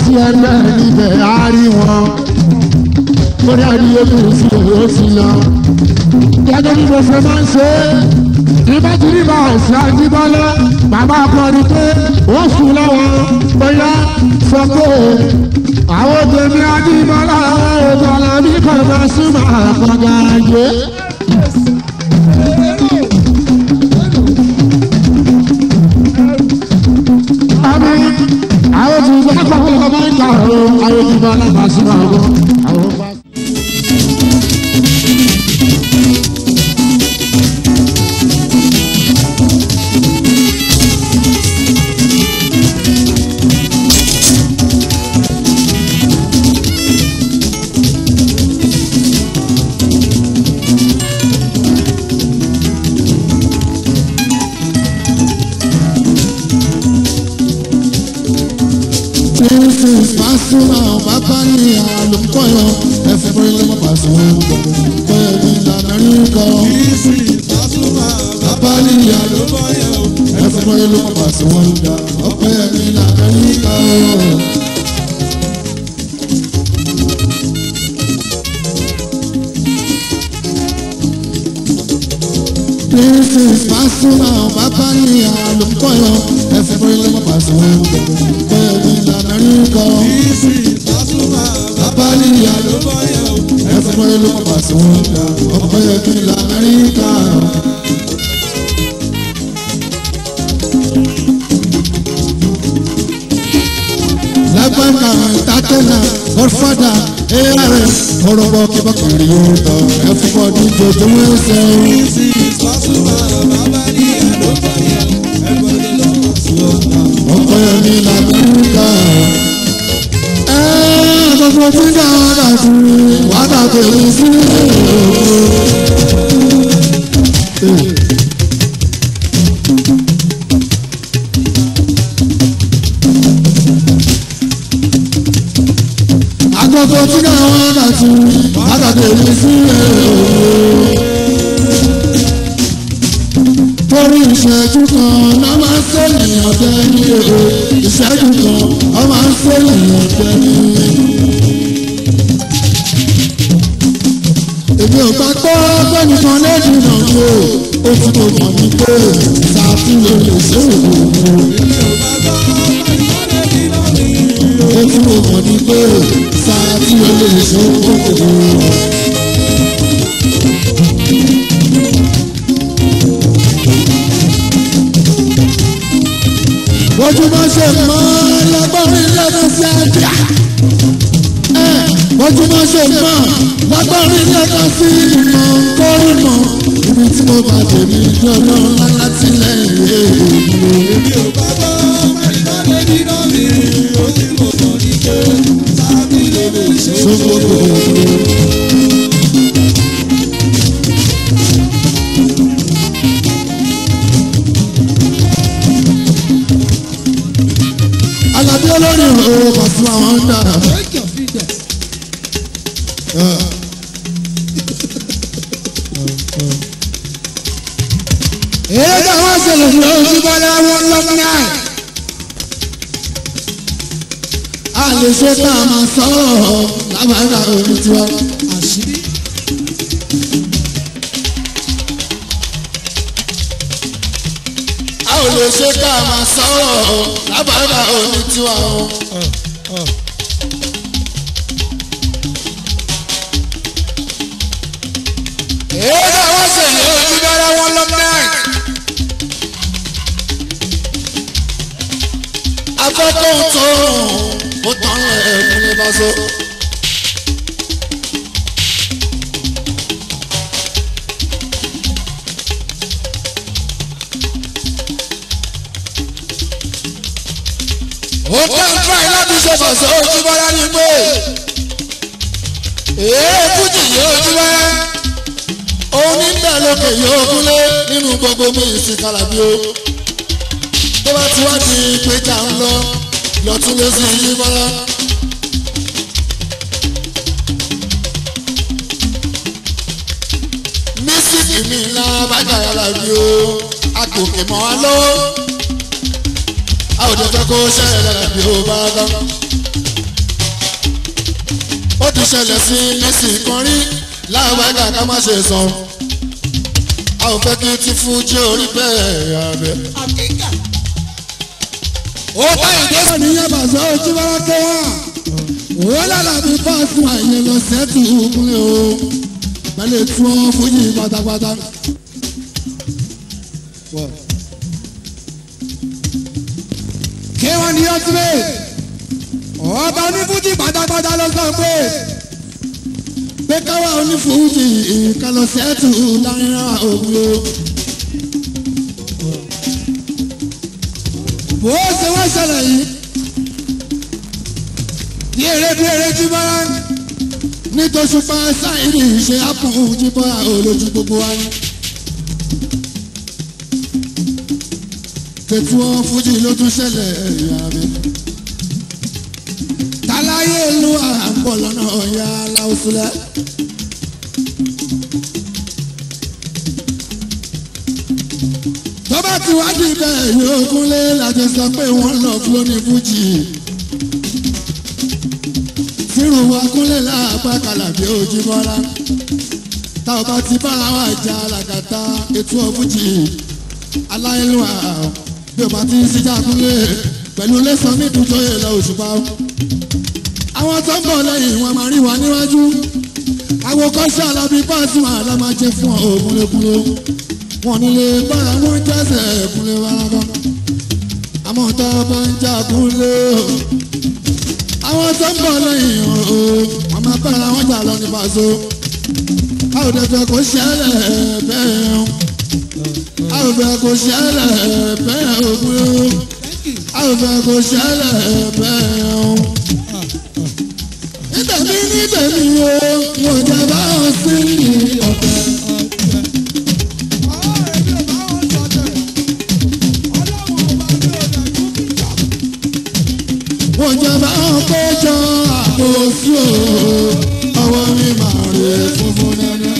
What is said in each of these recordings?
sí ẹgbẹ́ níbẹ̀ á rí wọn lórí àdúgbò tó sì ó sì lọ. gẹ́gẹ́ bí mo ṣe máa ń ṣe é ìbá ti rí báwọn sí àjíbọ́lá bàbá akọrin pé ó sùn lọ́wọ́ bóyá sọ pé àwọn tèmi àjíbọ́lá ìbọ̀lá bí kò bá súnmọ́ àkọ́gà ayé. àmì àwọn tí ìgbà kan lọ́wọ́ máa ń kà ó àwọn tí ìbọ̀lá bá súnmọ́ àwọn àwọn bá. Princess Pasuma bàbá ní àlùkọ́yọ̀ ẹ̀fẹ̀ bọ́lá lọ́mọ Pasuma bẹ́ẹ̀ ní lamẹ́ríkà. Bàbá ní àlùkọ́yọ̀ ẹ̀fẹ̀ bọ́lá lọ́mọ Pasuma ọ̀pẹ́ ní lamẹ́ríkà. Princess Pasuma bàbá ní àlùkọ́yọ̀ ẹ̀fẹ̀ bọ́lá lọ́mọ Pasuma bẹ́ẹ̀ ní lamẹ́ríkà. Bàbá ní àlùkọ́yọ̀ ẹ̀fẹ̀ bọ́lá lọ́mọ Pasuma ọ̀pẹ́ ní lamẹ́ríkà. lágbàgbà tàtẹ́nà godfather ars ọ̀rọ̀bọ̀ kíbọ̀kìrì yóò tọ̀ everybody jòjò ẹsẹ̀ ọkọ̀ ẹ̀mí làbúkà. gbogbo tí ń dáhùn dàtú wàdà tèmi sí agogo tí dáhùn dàtú wàdà tèmi sí torí ìṣẹ́jú kan náà máa ń sẹ́yìn ọ̀tẹ́ ní èrò ìṣẹ́jú kan wọ́n máa ń sẹ́yìn ọ̀tẹ́ ní. èmi ò bá gbọ́ fẹ́nìkan lẹ́dùn náà ní o ó ti mo mọ̀ ní pé ṣàfihàn lè ṣe òwò. ó ti mo mọ̀ ní pé ṣàfihàn lè ṣe òwò. bójúmọ́ ṣe mọ́ lágbárin lẹ́nu sí àjà. bójúmọ́ ṣe mọ́ lágbárin lẹ́nu sí ìmọ̀ kórìmọ̀ ibi tí mo bá tèmi lọ́nà láti lẹ́yìn èèyàn. Alábí olórí òwò pàṣẹ àwọn ń dà. Èyí tó wọ́n ṣẹlẹ̀ fún ojú bọ́lá wọn lọ́mọ náà. A lè ṣe tá a máa sọ̀rọ̀ lábàárà omi tiwa. A ò lè ṣe tá a máa sọ̀rọ̀ lábàárà omi tiwa o. Èyí tó wọ́n ṣẹlẹ̀ ojú bọ́lá wọn lọ́mọ náà. Afẹ́kọ̀ọ́ tó ó tán ẹ̀kún ní bá so. ó tán fáì láti ṣe fàṣọ ojúbọ́lá ní pé èé fújì yóò ojúbọ́lá òun ní bẹ́ẹ̀ lókè yóò kúlé nínú gbogbo mi ìsìn kàlàbí o tó bá ti wá di péjà ń lọ lọ́tún lé sí yí bọ́lá. mísíkì mi ńlá bájà yàrá bí o agbòkè mọ́ wa lọ́wọ́ a ò dé fẹ́ kó ṣẹlẹ̀ lára bí o bá dán. ti ṣẹlẹ̀ sí Messi kan rí láwọn ẹ̀ka ká má ṣe sọ. a ò fẹ́ kí ti fún jẹ́ orí bẹ́ẹ̀ abẹ́. ó bá ìdí Ó ní yẹn bàzọ́ ojú bá kẹ́ wá. Òwe lára mi bá fún àyè lọ sẹ́tù kúnlẹ̀ o. Pẹ̀lú tí wọ́n fújì pátápátá. Kí wọ́n ní ọ́túbẹ̀? Ọba onífújì pátápátá ló sọ pé. Pé káwá onífújì ìkàlọ̀ sẹ́tù láàrin ògùn o. bó ṣe wá ṣẹlẹ̀ yìí ní eré bí eré jí bá nítòsùpá sáìrì ṣe ápùn jíbọ́ olójú gbogbo wa ni. tètú wọn fújì ló tún ṣẹlẹ̀ ẹ̀yà mi. táláyé ìlú àpọ̀ lọ́nà ọ̀yà aláwùsùlẹ̀. tó bá ti wá di bẹ́ẹ̀ yóò kúnlé láti sọ pé wọ́n lọ fúló ní fújì. sírù wa kúnlé láàpá kàlàbí ojú bọ́lá. tá ò bá ti bára wa jà làkàtà ètò ọ̀fújì. aláìlúwà bí o bá ti síjà kúnlé pẹ̀lú lẹ́sàn mi dùn jóyè lọ òṣùpá. àwọn tó ń bọ̀ lẹ́yìn wọn máa rí wa níwájú. àwọn kọ́ṣẹ́ alábí pàṣẹ àlá máa jẹ fún ògúnlékúnlé wọn nílé bára wọn jẹsẹ kúnlé wàrà àmọ́ tó bá ń jà kúnlé o àwọn tó ń bọ̀ lẹ́yìn o wọn máa bára wọn jà lọ ní pàṣẹ a ò dẹ̀fẹ̀ kó ṣẹlẹ̀ bẹ́ẹ̀ o a ò fẹ́ kó ṣẹlẹ̀ bẹ́ẹ̀ o kúnlé o a ò fẹ́ kó ṣẹlẹ̀ bẹ́ẹ̀ o nítẹ̀mí nítẹ̀mí o wọn jẹ́ báwọn sí ní ọ̀tẹ̀. wọ́n jẹ́ bá wọn kójọ àkóso ọwọ́ mi máa rè funfun nẹ́nẹ́.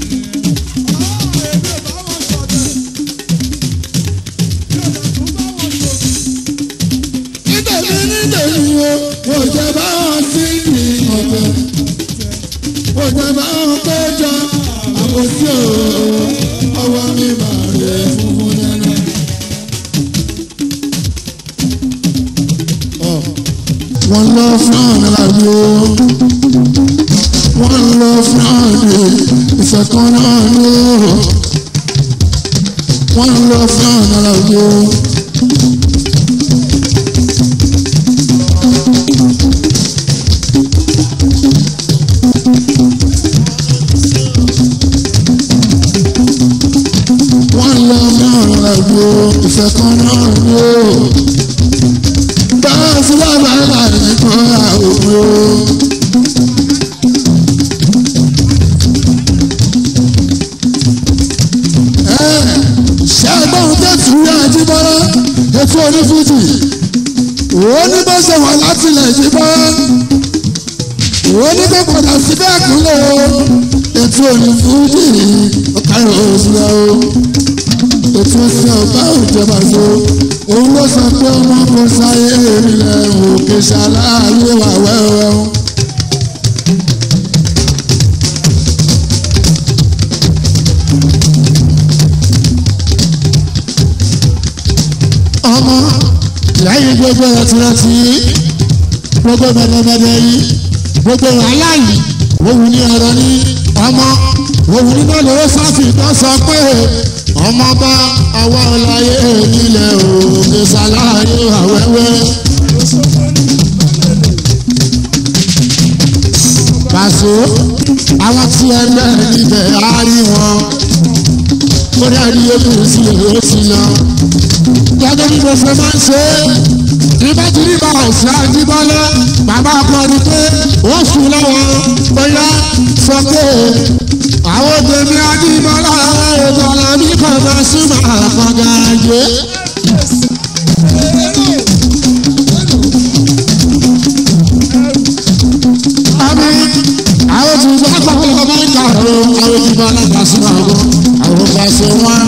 nítorí nítorí o wọ́n jẹ́ bá wọn sí ní ọ̀tẹ̀. wọ́n jẹ́ bá wọn kójọ àkóso ọwọ́ mi máa rè funfun nẹ́nẹ́. wọ́n lọ fún àlàyé o wọ́n lọ fún àlè ìfẹ̀kàn náà ní o wọ́n lọ fún àlàyé o. wọ́n lọ fún àlàyé o ìfẹ̀kàn náà ní o báwo sí bàbá rà nìkan àwòrán. ṣẹ́gbọ́n tẹ̀sí rí àjíbọ́lá ètò onífújì òun ní bó ṣe wà látìlẹ̀ jíbọ́lá òun ní kó padà síbẹ̀ kúnlẹ̀ o ètò onífújì ọ̀kàrọ̀ òṣùlẹ̀ o ètò ìsìn ọ̀bá òjọba so òun ló sọ pé ọmọ kò sáyé ìrìnlẹ̀ òkè ṣàlàyé wà wẹ́wẹ́ o. ọmọ lẹ́yìn gbogbo ẹ̀tìrẹ̀tì gbogbo mẹ̀lẹ́mẹ̀lẹ́ yìí gbogbo wàhálà yìí òun ní ọ̀rọ̀ ní ọmọ òun ní náà lówó sáfì tó sọ pé ọmọ bá àwa ọláyé nílẹ̀ òkè sàlàyé àwẹ́wẹ́. Pàṣẹ àwọn tí ẹ lẹ́ níbẹ̀ á rí wọn. Ó dá rí omi sí èrò sí lọ. Gẹ́gẹ́ bí mo fẹ́ máa ń ṣe é. Ibà tí ní bàbá ọ̀sẹ̀ àjíbọ́lá. Bàbá akọrin pé ó sùn lọ́wọ́. Bóyá sọ pé àwọn tèmi àjíbọ́lá ìbọ̀lá mi kàn máa súnmọ́ àkàndá ayé. Àmì àwọn tí ìgbà àkọ́kọ́ ọmọ ìka ọ̀rọ̀ àwọn tí ìgbà alága súnmọ́ àwọn àwọn ọba ṣe wọ́n.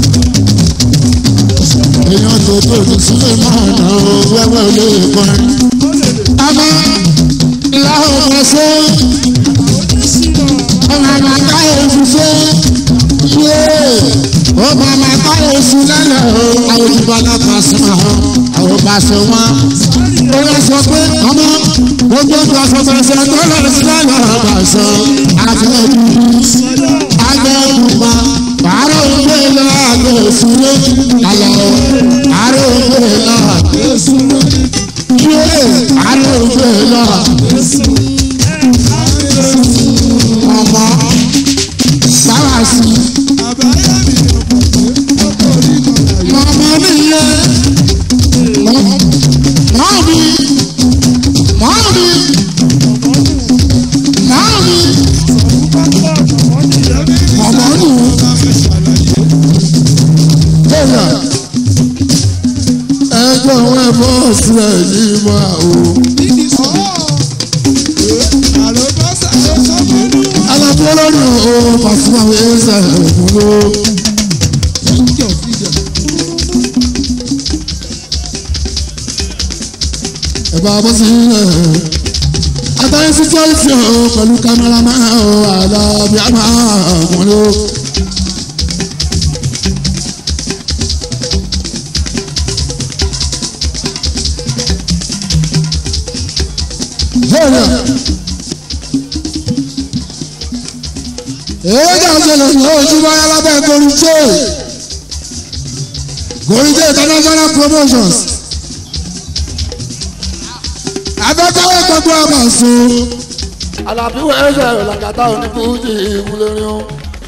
Èèyàn tó tó ti sílé náà náà wẹ́wẹ́ olóyè kan. Àmì ìlà ọ̀pọ̀ ṣe oṣù lẹ́lẹ̀ o àwọn olùbọ́lá pàṣẹ wọn àwọn pàṣẹ wọn. ó yẹ sọ pé ọmọ ojú ojú aṣọ pàṣẹ tó lọ sí lẹ́lẹ̀ pàṣẹ àgbẹ̀ dúdú àgbẹ̀ pupa àárọ̀ ògbé lọ àgbẹ̀ òṣùwé àlọ́ àárọ̀ ògbé lọ àgbẹ̀ òṣùwé yé àárọ̀ ògbé lọ ọmọ sáwà sí mọ̀mọ́ mi yẹ mọ̀ mi mọ̀ mi mọ̀ mi mọ̀mọ́ nù. Bẹ́ẹ̀ni ẹgbẹ́ wọn ẹ̀fọ́ sílẹ̀ yìí máa o. Alábọ́ lórí o Pasuma ẹsẹ̀ òkúló. Ẹ bá bọ́ sílẹ̀. Àtàrí sísọ́ọ̀tì o pẹ̀lú kámẹ́rámà o àlàbí àmà òkúló. Bẹ́ẹ̀ni. èyí jà ṣẹlẹ̀ ní ojúmọ́ alábẹ́ gorijé gorijé international promotions abẹ́kọ̀wé gbogbo àbàṣọ Àlàbí wẹ́ẹ́sẹ̀ làkàtà onífújì ìmúlẹ́rin o.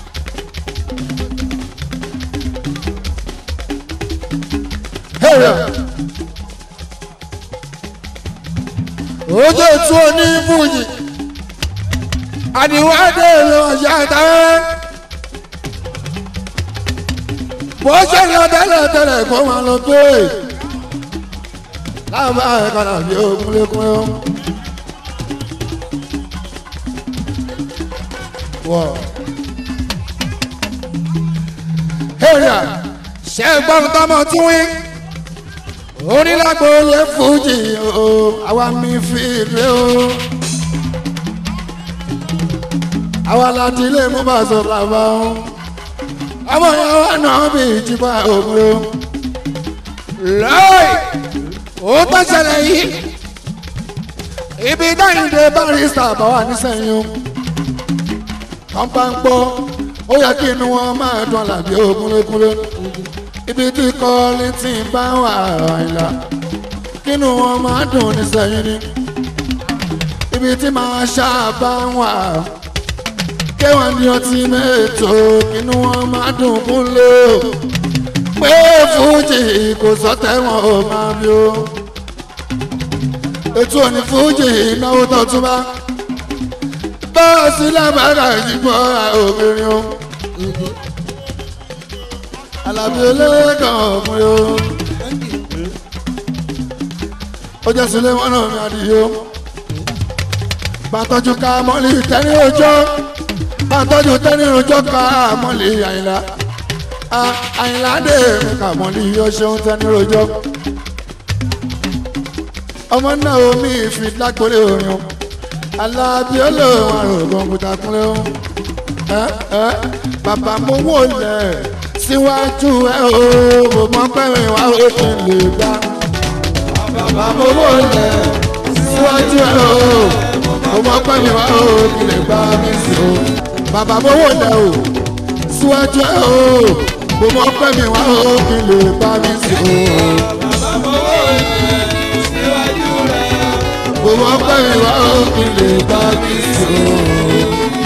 ojú ètò onífújì àdìwádé ló yàtọ̀ bó ṣe lọ tẹ́lẹ̀ tẹ́lẹ̀ kó máa lọ pé láàbá ẹ̀ka nàbí ògúnlékún ẹ̀ wọ̀. èrè ṣe gbọ́n tọmọ tún wí onílágbó lè fújì o àwa mi fi rè o àwa láti ilé mú bá sọ bàbá o ọmọ yẹn wà náà bí ìjìbá ògùn o lọ́ọ̀ì ó tó ṣẹlẹ̀ yìí ibi dáhìndé barista bá wà nísẹ̀yìn o kàn bá ń gbọ́ ó yẹ kí inú wọn máa dùn àlàbí ògúnlékúnlé ibi tí kọ́lí tí ń bá wà àìlà kínú wọn máa dùn nísẹ̀yìn ni ibi tí màá ṣáàbá wà kéwọn ní ọtí mẹ́tò kínú wọn máa dùn kúnlé pé fújì kò sọ́tẹ̀wọ̀n ò máa bí o ètò òní fújì náwó tó tún bá bọ́ọ̀sì lábàárà ìdìbò obìnrin o alábí olóògùn ọ̀gbìn o ó jẹ́ sílé wọn náà mi àdìyó bàtọ́jú ká mọ́lì tẹ́ni ojọ́ bàtọ́jú tẹ́ni ojọ́ ká mọ́lì àyìnlá àyìnlá dé mi ká mọ́lì yóò ṣeun tẹ́ni ojọ́ ọmọ náà omi ìfi lágbólé orin o alábí olóhùn àrògùn òkúta kúnlẹ̀ o ẹ ẹ bàbá mo wò lẹ̀ síwájú ẹ o mo mọ pẹ́rin wá ó ti lè gbá bàbá mo wò lẹ̀ síwájú ẹ o mo mọ pẹ́rin wá ó ti lè gbá mi sí o bàbá mo wò lẹ̀ o síwájú ẹ o mo mọ pẹ́rin wá ó ti lè gbá mi sí o. Gbogbo ọpẹ́ mi wá òkè lè bá mi sùn.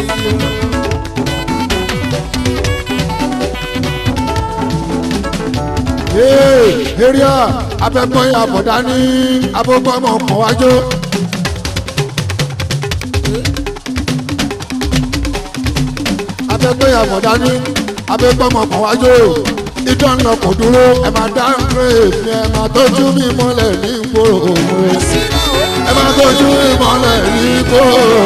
Èrìà abẹ́gbọ́n àbọ̀dá ní abọ́gbọ́mọ̀ kan wájú. Abẹ́gbọ́n àbọ̀dá ní abẹ́gbọ́mọ̀ kan wájú. Ìdán lọ kò dúró ẹ máa dá ń pè mí ẹ máa tọ́jú mi mọ́lẹ̀ ní ìgboro òun ẹ máa tọ́jú ìmọ̀lẹ̀ nígbò.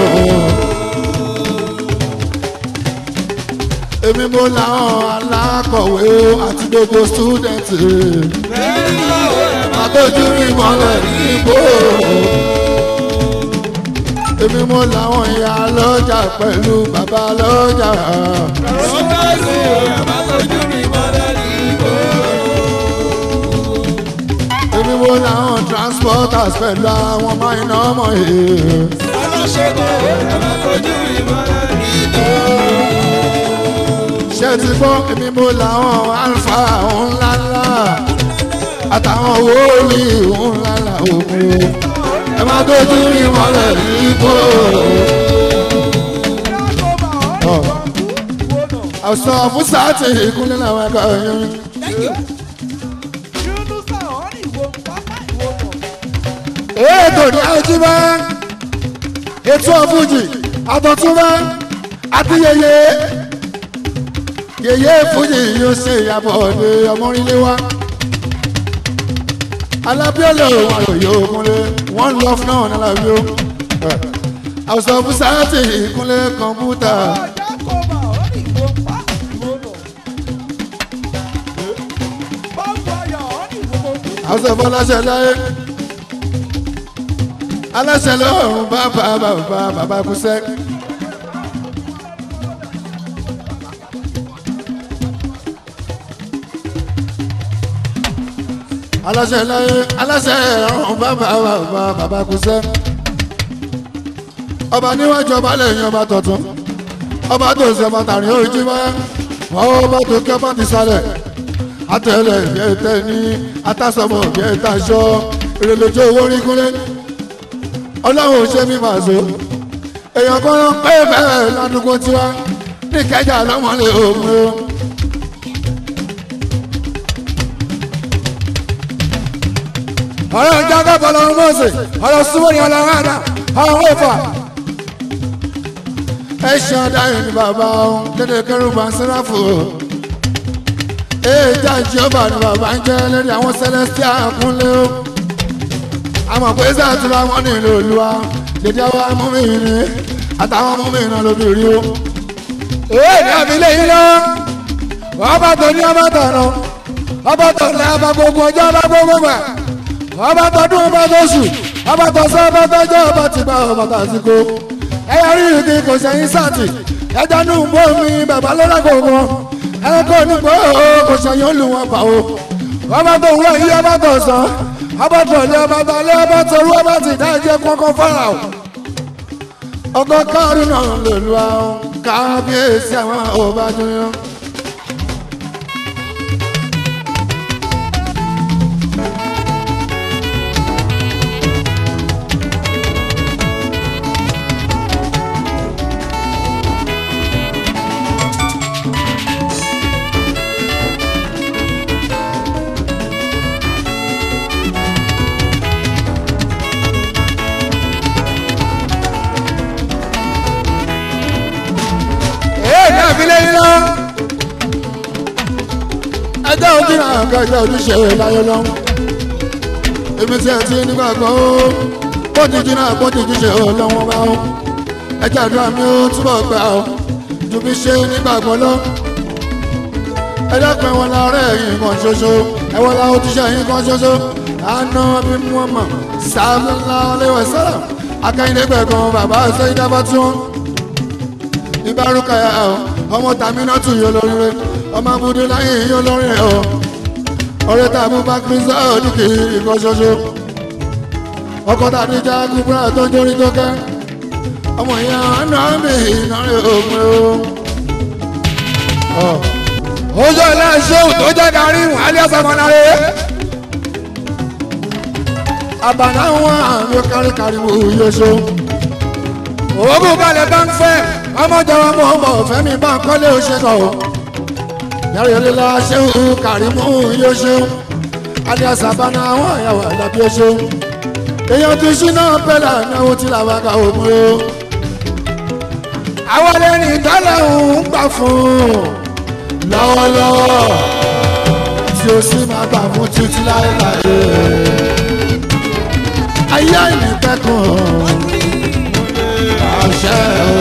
èmi mo làwọn alákọ̀wé àti gbogbo stúdẹ̀ntì. máa tọ́jú ìmọ̀lẹ̀ nígbò. èmi mo làwọn ìyá lọ́jà pẹ̀lú bàbá lọ́jà. Sọ́kàsì ẹ̀ máa tọ́jú ìmọ̀lẹ̀ nígbò. làwọn transporters pẹ̀lú àwọn máìnà ọmọ yìí. aláṣẹ́gun ẹ má kojú ìmọ̀lẹ́ ṣé ti gbọ́ èmi mo làwọn alfa ńláńlá àtàwọn wòlíì ńláńlá òkú ẹ má tójú rí mọ́lẹ̀ nípò. àṣọ fún sáàtì ìkúnlẹ̀ làwọn ẹ̀ka ẹ̀yìn. ètò ní àjùmọ̀ ètò ọ̀fúnjì àtọ̀túnmọ̀ àti yẹyẹ yẹyẹ fúnjì yóò ṣe ìyàbọ̀ ní ọmọrinlé wa alábíọ́lẹ̀ òun àròyé òkúnlé wọ́n lọ fún náà nílábíó àwùsọ fún sáàtì ìkúnlé kọ̀ǹpútà àwùsọ fún aláṣẹ láyé aláṣẹ lọ́rùn bàbá bàbá bàbá kúṣẹ́. aláṣẹ láyé aláṣẹ ọ̀hún bàbá bàbá bàbá kúṣẹ́. ọba níwájú ọba lẹ́yìn ọba tọ̀tún ọba tó ṣe ọba tàrin ojú mọ́ ọba tó kí ọba ti sálẹ̀ atẹ̀lẹ̀ bí ẹ tẹ̀ ní atásọmọ bí ẹ tàṣọ ìrẹ̀lẹ̀jọ owó rí kúnlẹ̀ ọlọ́run ò ṣe mí máa so èèyàn kan ló ń pẹ́ bẹ́ẹ̀ ládùúgbò tiwa ní kẹjà lọ́mọlẹ̀ òun o. ọ̀rọ̀ ìjágá bọ̀lọ́run mọ́ọ̀sẹ̀ ọ̀rọ̀ súnmọ́ ní ọlọ́run àdá ọ̀rọ̀ wọ́pà. ẹ ṣe adáyọ̀ ní bàbá ohun dédé kẹrùbà ń sẹ́ráfù o. èèjà ìjọba ní bàbá ń jẹ́ lórí àwọn celestial kúnlé o àmọ̀ pé sàtúrà wọn nílò olúwa dédé wa mú mi ní àtàwọn mú mi náà lóbi rí o. èè ní àbílẹ̀ yìí lọ ọba tó ní ọba tọ̀nà ọba tó ní ọba gbogbo ọjọ́ ọba gbogbo gbà ọba tọdún ọba tó sùn ọba tó sọ ọba tó jẹ́ ọba tí bá ọba tó àsìkò ẹ̀yà rí ìdí kò sẹ́yìn sàtì ẹja nù bó mi bàbá lọ́la gbogbo ẹ̀kọ́ nígbà kò sẹ́yìn olùwọ̀n pa o ọba tó wúlò yí ọba tó sàn abatọ̀lẹ́ abatalẹ́ abatọ̀rú abati dájẹ́ kọ́kọ́ fara o. ọkọ káàrún náà lè lu àwọn kábíyèsí àwọn ọba jọyọ. èèyàn àfilẹ̀ yín lọ. ẹjọ́ ojú náà ká ẹjọ́ ojúṣe láyé lọ. èmi tí ẹ ti nígbàgbọ́ ó pọ́jújú náà pọ́jújú ṣe ó lọ́wọ́ bá ó. ẹjọ́ àdúrà mi ó túbọ̀ gbà ó ju bí ṣe nígbàgbọ́ lọ. ẹ dápẹ́ wọn láàárẹ̀ yìí kan ṣoṣo ẹ wọ́n la ojúṣe yìí kan ṣoṣo. àná bí wọ́n mọ̀ sábà lẹ́wọ̀ sára akẹ́yìndé gbẹ̀gàn bàbá sẹ́yìn dábàá tí wọ́n ìbárúkà yà ọ ọmọ tàmí náà tún yọ lórí rẹ ọmọ abúlé láyé yọ lórí rẹ ọ ọ̀rẹ́ tàbí bá kírísà òdìkì ìkọ ṣoṣo ọkọ tàbí já kúbúrà tó ń jórí tó kẹ ọmọ ìyá ọ̀nà mi ìnáre ògùn o. ojú ọ̀la ṣéwù tó jẹ́ darí wọn alẹ́ sọmọláre àbànà wọn àmì káríkárí wò yóò ṣó òògùn balẹ̀ bá ń fẹ́ ọmọjọba mọ̀ ọmọ fẹ́mi bá kọ́lé oṣèkọ̀ o yàrá ìlera ṣéwù kàrímù yóò ṣeun alias abana àwọn àyàwó àdàbí ó ṣeun èèyàn ti ṣínà pẹ́lá náwó tí làwọn ká òun o àwọn ẹni ìdálẹ̀ ń gbà fún lọ́wọ́lọ́wọ́ tí ó sì máa gbà fún títí láéláé ayé àìnípẹ́kùn àṣẹ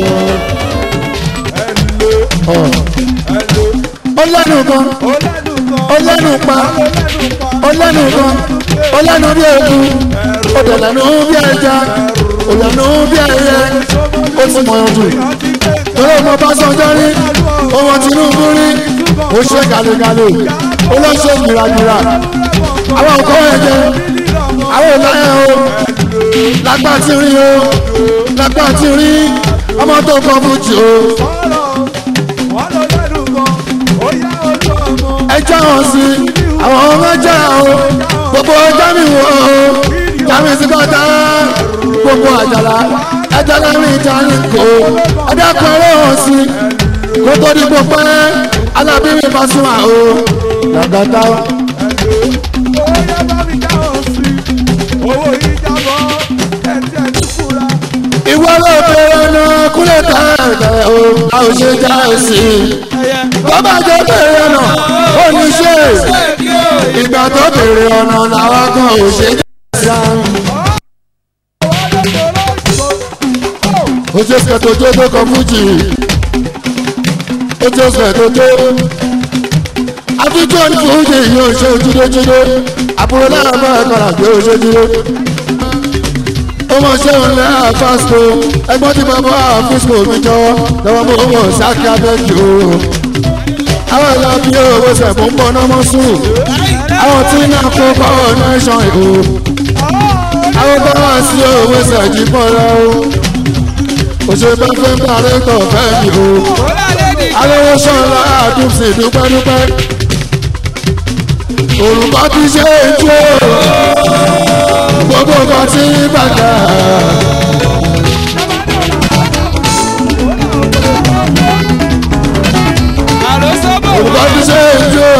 o. ó lẹ́nu kan ó lẹ́nu pa ó lẹ́nu kan ó lẹ́nu bí eku ó dẹ̀ lẹ́nu bí ẹja ó lẹ́nu bí ẹyẹ ó ti mọ̀ ọ́n jù torí ọmọ Ọbásanjọ́ rí ọmọ Tinubu rí ó ṣe gàlégàlé ó lọ ṣe gbìràgbìrà àwọn nǹkan ẹ̀jẹ̀ àwọn ìlànà o lágbá tí rí o lágbá tí rí ọmọ tó kọ fújì o ẹjọ́ wọn sí àwọn ọmọ ẹjọ́ o gbogbo jámi wò ó jámi sí kọ́tà gbogbo àjàlá ẹjọ́ lẹ́rìn ìjà ní kò ọdẹ́kùn ẹ̀rọ wọn sí kó tó di gbogbo ẹ̀ alábìrin bá sún wa o làgàtà ìwọ ló bẹ̀rẹ̀ ọ̀nà kúlẹ̀ tẹ̀tẹ̀ o a ò ṣe já o sí bàbá jọ bẹ̀rẹ̀ ọ̀nà ó ní ṣe ìgbà tó bẹ̀rẹ̀ ọ̀nà làwọn kan ò ṣe já sí. ó ṣe fẹ́ tó tó tó kọ fújì ó ṣe fẹ́ tó tó àfijọ́ ní fújì yóò ṣe ojúdójúdó àbúrò náà bá ẹ̀kọ́ àgbẹ̀ òṣèjúdó ó mọ̀ ṣé òun lẹ́ àfáàsìkò ẹgbọ́n tí bàbá àfíìsìkò mi jọ lọ́wọ́ mú owó sákì abẹ́jì o. àwọn ìlà bí owó sẹ̀mú ń bọ̀ náà mọ́ sùn àwọn tí náà kó power nation o. àwọn bá wà sí owó sẹ̀jì pọ̀ lọ o. òṣèlú fẹ́ ń parí tọ̀ fẹ́ mi o. alówó sọ̀rọ̀ àdúgbò dúpẹ́dúpẹ́. òrùka ti ṣe é jó gbogbo nǹkan tí bàjẹ́. Olùkọ́ ti ṣe ìjó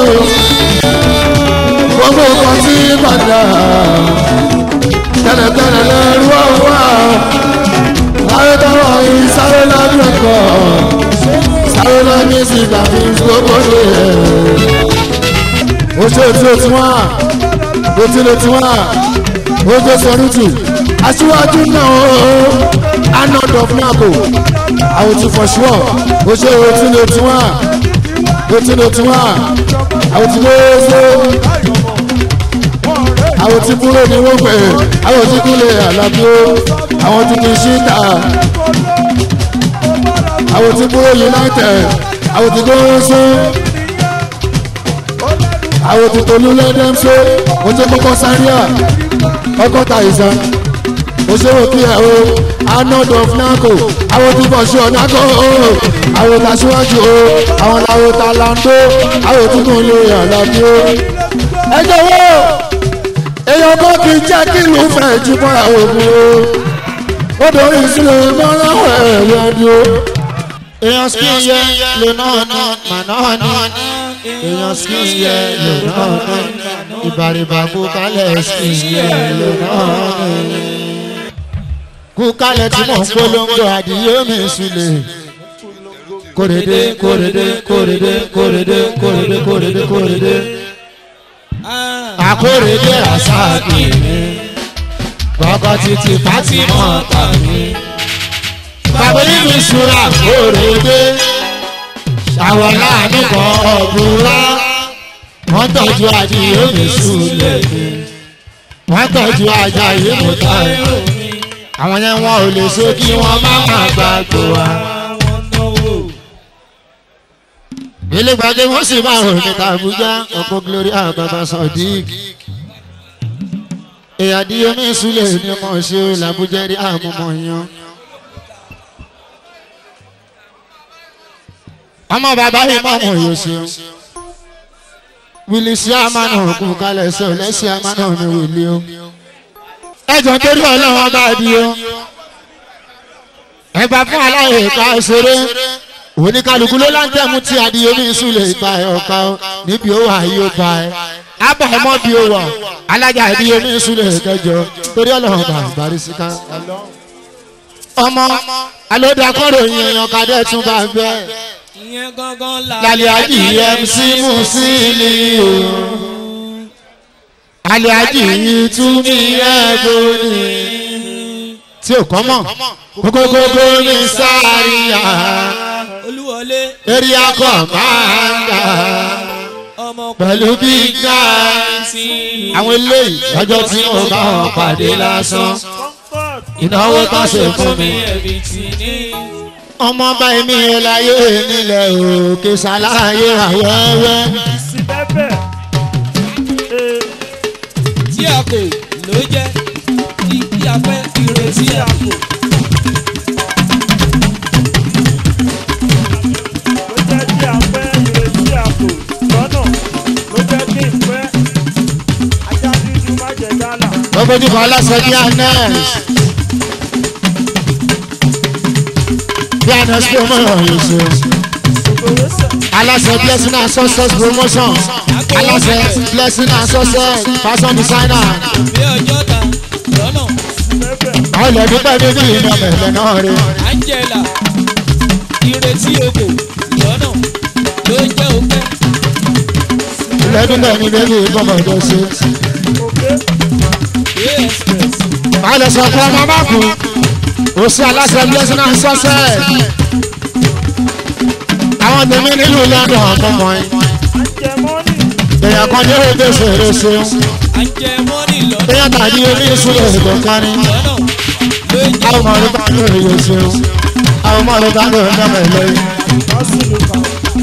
gbogbo nǹkan tí bàjẹ́. Tẹ́lẹ̀tẹ́lẹ̀ lẹ́rú ọ̀wá. Láyé táwọn yìí sáré lábẹ́ ẹ̀kọ́. Sáré lábẹ́ sí tàbí gbogbo ṣe. Ó ṣe tí ó ti wá. Ó ti lè ti wá ojú sọrútù aṣíwájú náà ooo anod of nago àwọn ti for sure o ṣe o ti lè tiwa o ti lè tiwa àwọn ti lè ṣe àwọn ti kúrò ní wọ́n pẹ̀ àwọn ti kúrò àlàbí o àwọn ti kì í ṣíta àwọn ti kúrò united àwọn ti gbóhùn sí àwọn ti tolú lẹ́dẹ̀ẹ́sẹ̀ o ti kọ́kọ́ sáré à ọgọ́ta ìsan òṣèré kí ẹ o anod of naco àwọn tí bọ̀ ṣọ naco o àwọn tá síwájú o àwọn làwọn tá lando àwọn tí kò lè àlàbí o. ẹ jọ̀wọ́ èèyàn bọ́ kí n jẹ́ kí ìlú fẹ́ jí bọ́ra òògùn o ó dorí sílẹ̀ mọ́láwọ̀ ẹ̀rọ ẹni o. èèyàn skin yẹ lè náà ní màná ní èèyàn skin yẹ lè náà ní ìbàrìbà kú kálẹ̀ skin yẹ lè náà ní. kú kálẹ̀ tí mò ń polongo àdìyẹ mi sílẹ̀ kórede kórede kórede kórede kórede kórede kórede akórede rasaki mi gbọ́kọ́ títí fatima tàbí bàbá nínú ìṣúra kórede àwọn láàánú kan ọ̀gbùnrá wọ́n tọ́jú adìyẹ mi súlẹ̀ mi wọ́n tọ́jú ajá yìí mú táyà àwọn yẹn wọn ò lè ṣe kí wọ́n má má gbàgbọ́ wa. ilé gbàgbé wọn sì máa rò níta àbújá ọkọ gloria bàbá sadiq èyà díẹ̀ mi súlẹ̀ ní ọmọ ṣe làbújá rí àmúmọ̀ yan. ọmọ bàbá yìí mọ̀ mọ̀ yóò ṣeun wílì sí àmàna òkú kalẹ̀ sọ lẹ́sí àmàna mi wílì o ẹjọ́ torí ọlọ́wọ́ bá di o ẹgbà fún aláyè ká ṣeré oníkálukú ló láǹtẹ̀mú tí adìyẹ mi súlẹ̀ ìpa ẹ̀ ọ̀ka o níbi ó wà yóò bá ẹ abọ́ ọmọ bí ó wà alájà adìyẹ mi súlẹ̀ kẹjọ torí ọlọ́wọ́ bá bàrí síká ọmọ alódàkọ́rò yẹn èèyàn kadẹ́ tún bá bẹ́ẹ̀ ìyẹn gangan la. lálẹ́ àjì mc musili o alẹ́ àjì yìí tún ní ẹ̀gbọ́n ni tí ò kọ́ mọ̀ kókókókó ní sáríà olúwọlé area commander ọmọ pẹ̀lú big guys àwọn eléyìí lọ́jọ́ tí mo bá wọn pàdé lásán ìnáwó tó ṣe fún mi ẹbí tí ní. ọmọ bá mi láyé nílẹ̀ òkè ṣàlàyé àwẹ́wẹ́ òkè ló jẹ́ ìdí afẹ́ ìrètí àpò. ló jẹ́ kí a fẹ́ ìrètí àpò lọ́nà ló jẹ́ kí n fẹ́ ajá dúdú má jẹ gálà. gbogbo ní kan aláṣẹ bí anes bí anes bí ọmọ ìrọ̀ yìí ṣe ògbówó sẹ̀ aláṣẹ blessing and success promotion aláṣẹ blessing and success fashion designer bí ọjọ́ ta lọ́nà mẹ́fẹ̀ àwọn ilẹ̀ dúpẹ́ níbi ìdọ̀mẹ̀ ilẹ̀ náà rí angela ìrètí òkè lọ́nà ló jẹ́ òkè. ilẹ̀ dúpẹ́ níbi ìdọ̀mẹ̀ ìdọ̀ ṣe. òkè Bay express wọ́n lè sọ fún ọmọ máàkù ó sí aláṣẹ blessing and success àwọn tèmi nílùú london ọmọ yìí àjẹmọ́nì èèyàn kan ní èdè ṣèrè ṣeun àjẹ mọ́nì lọ́nà èèyàn tàbí orí ìṣúlẹ̀ èdè kárí lọ́nà ló jẹ́ àwọn ọmọ rẹ bá ní òye ṣeun àwọn ọmọ rẹ bá ní òye mẹ́mẹ́ lẹ́yìn. lọ́sìlù kan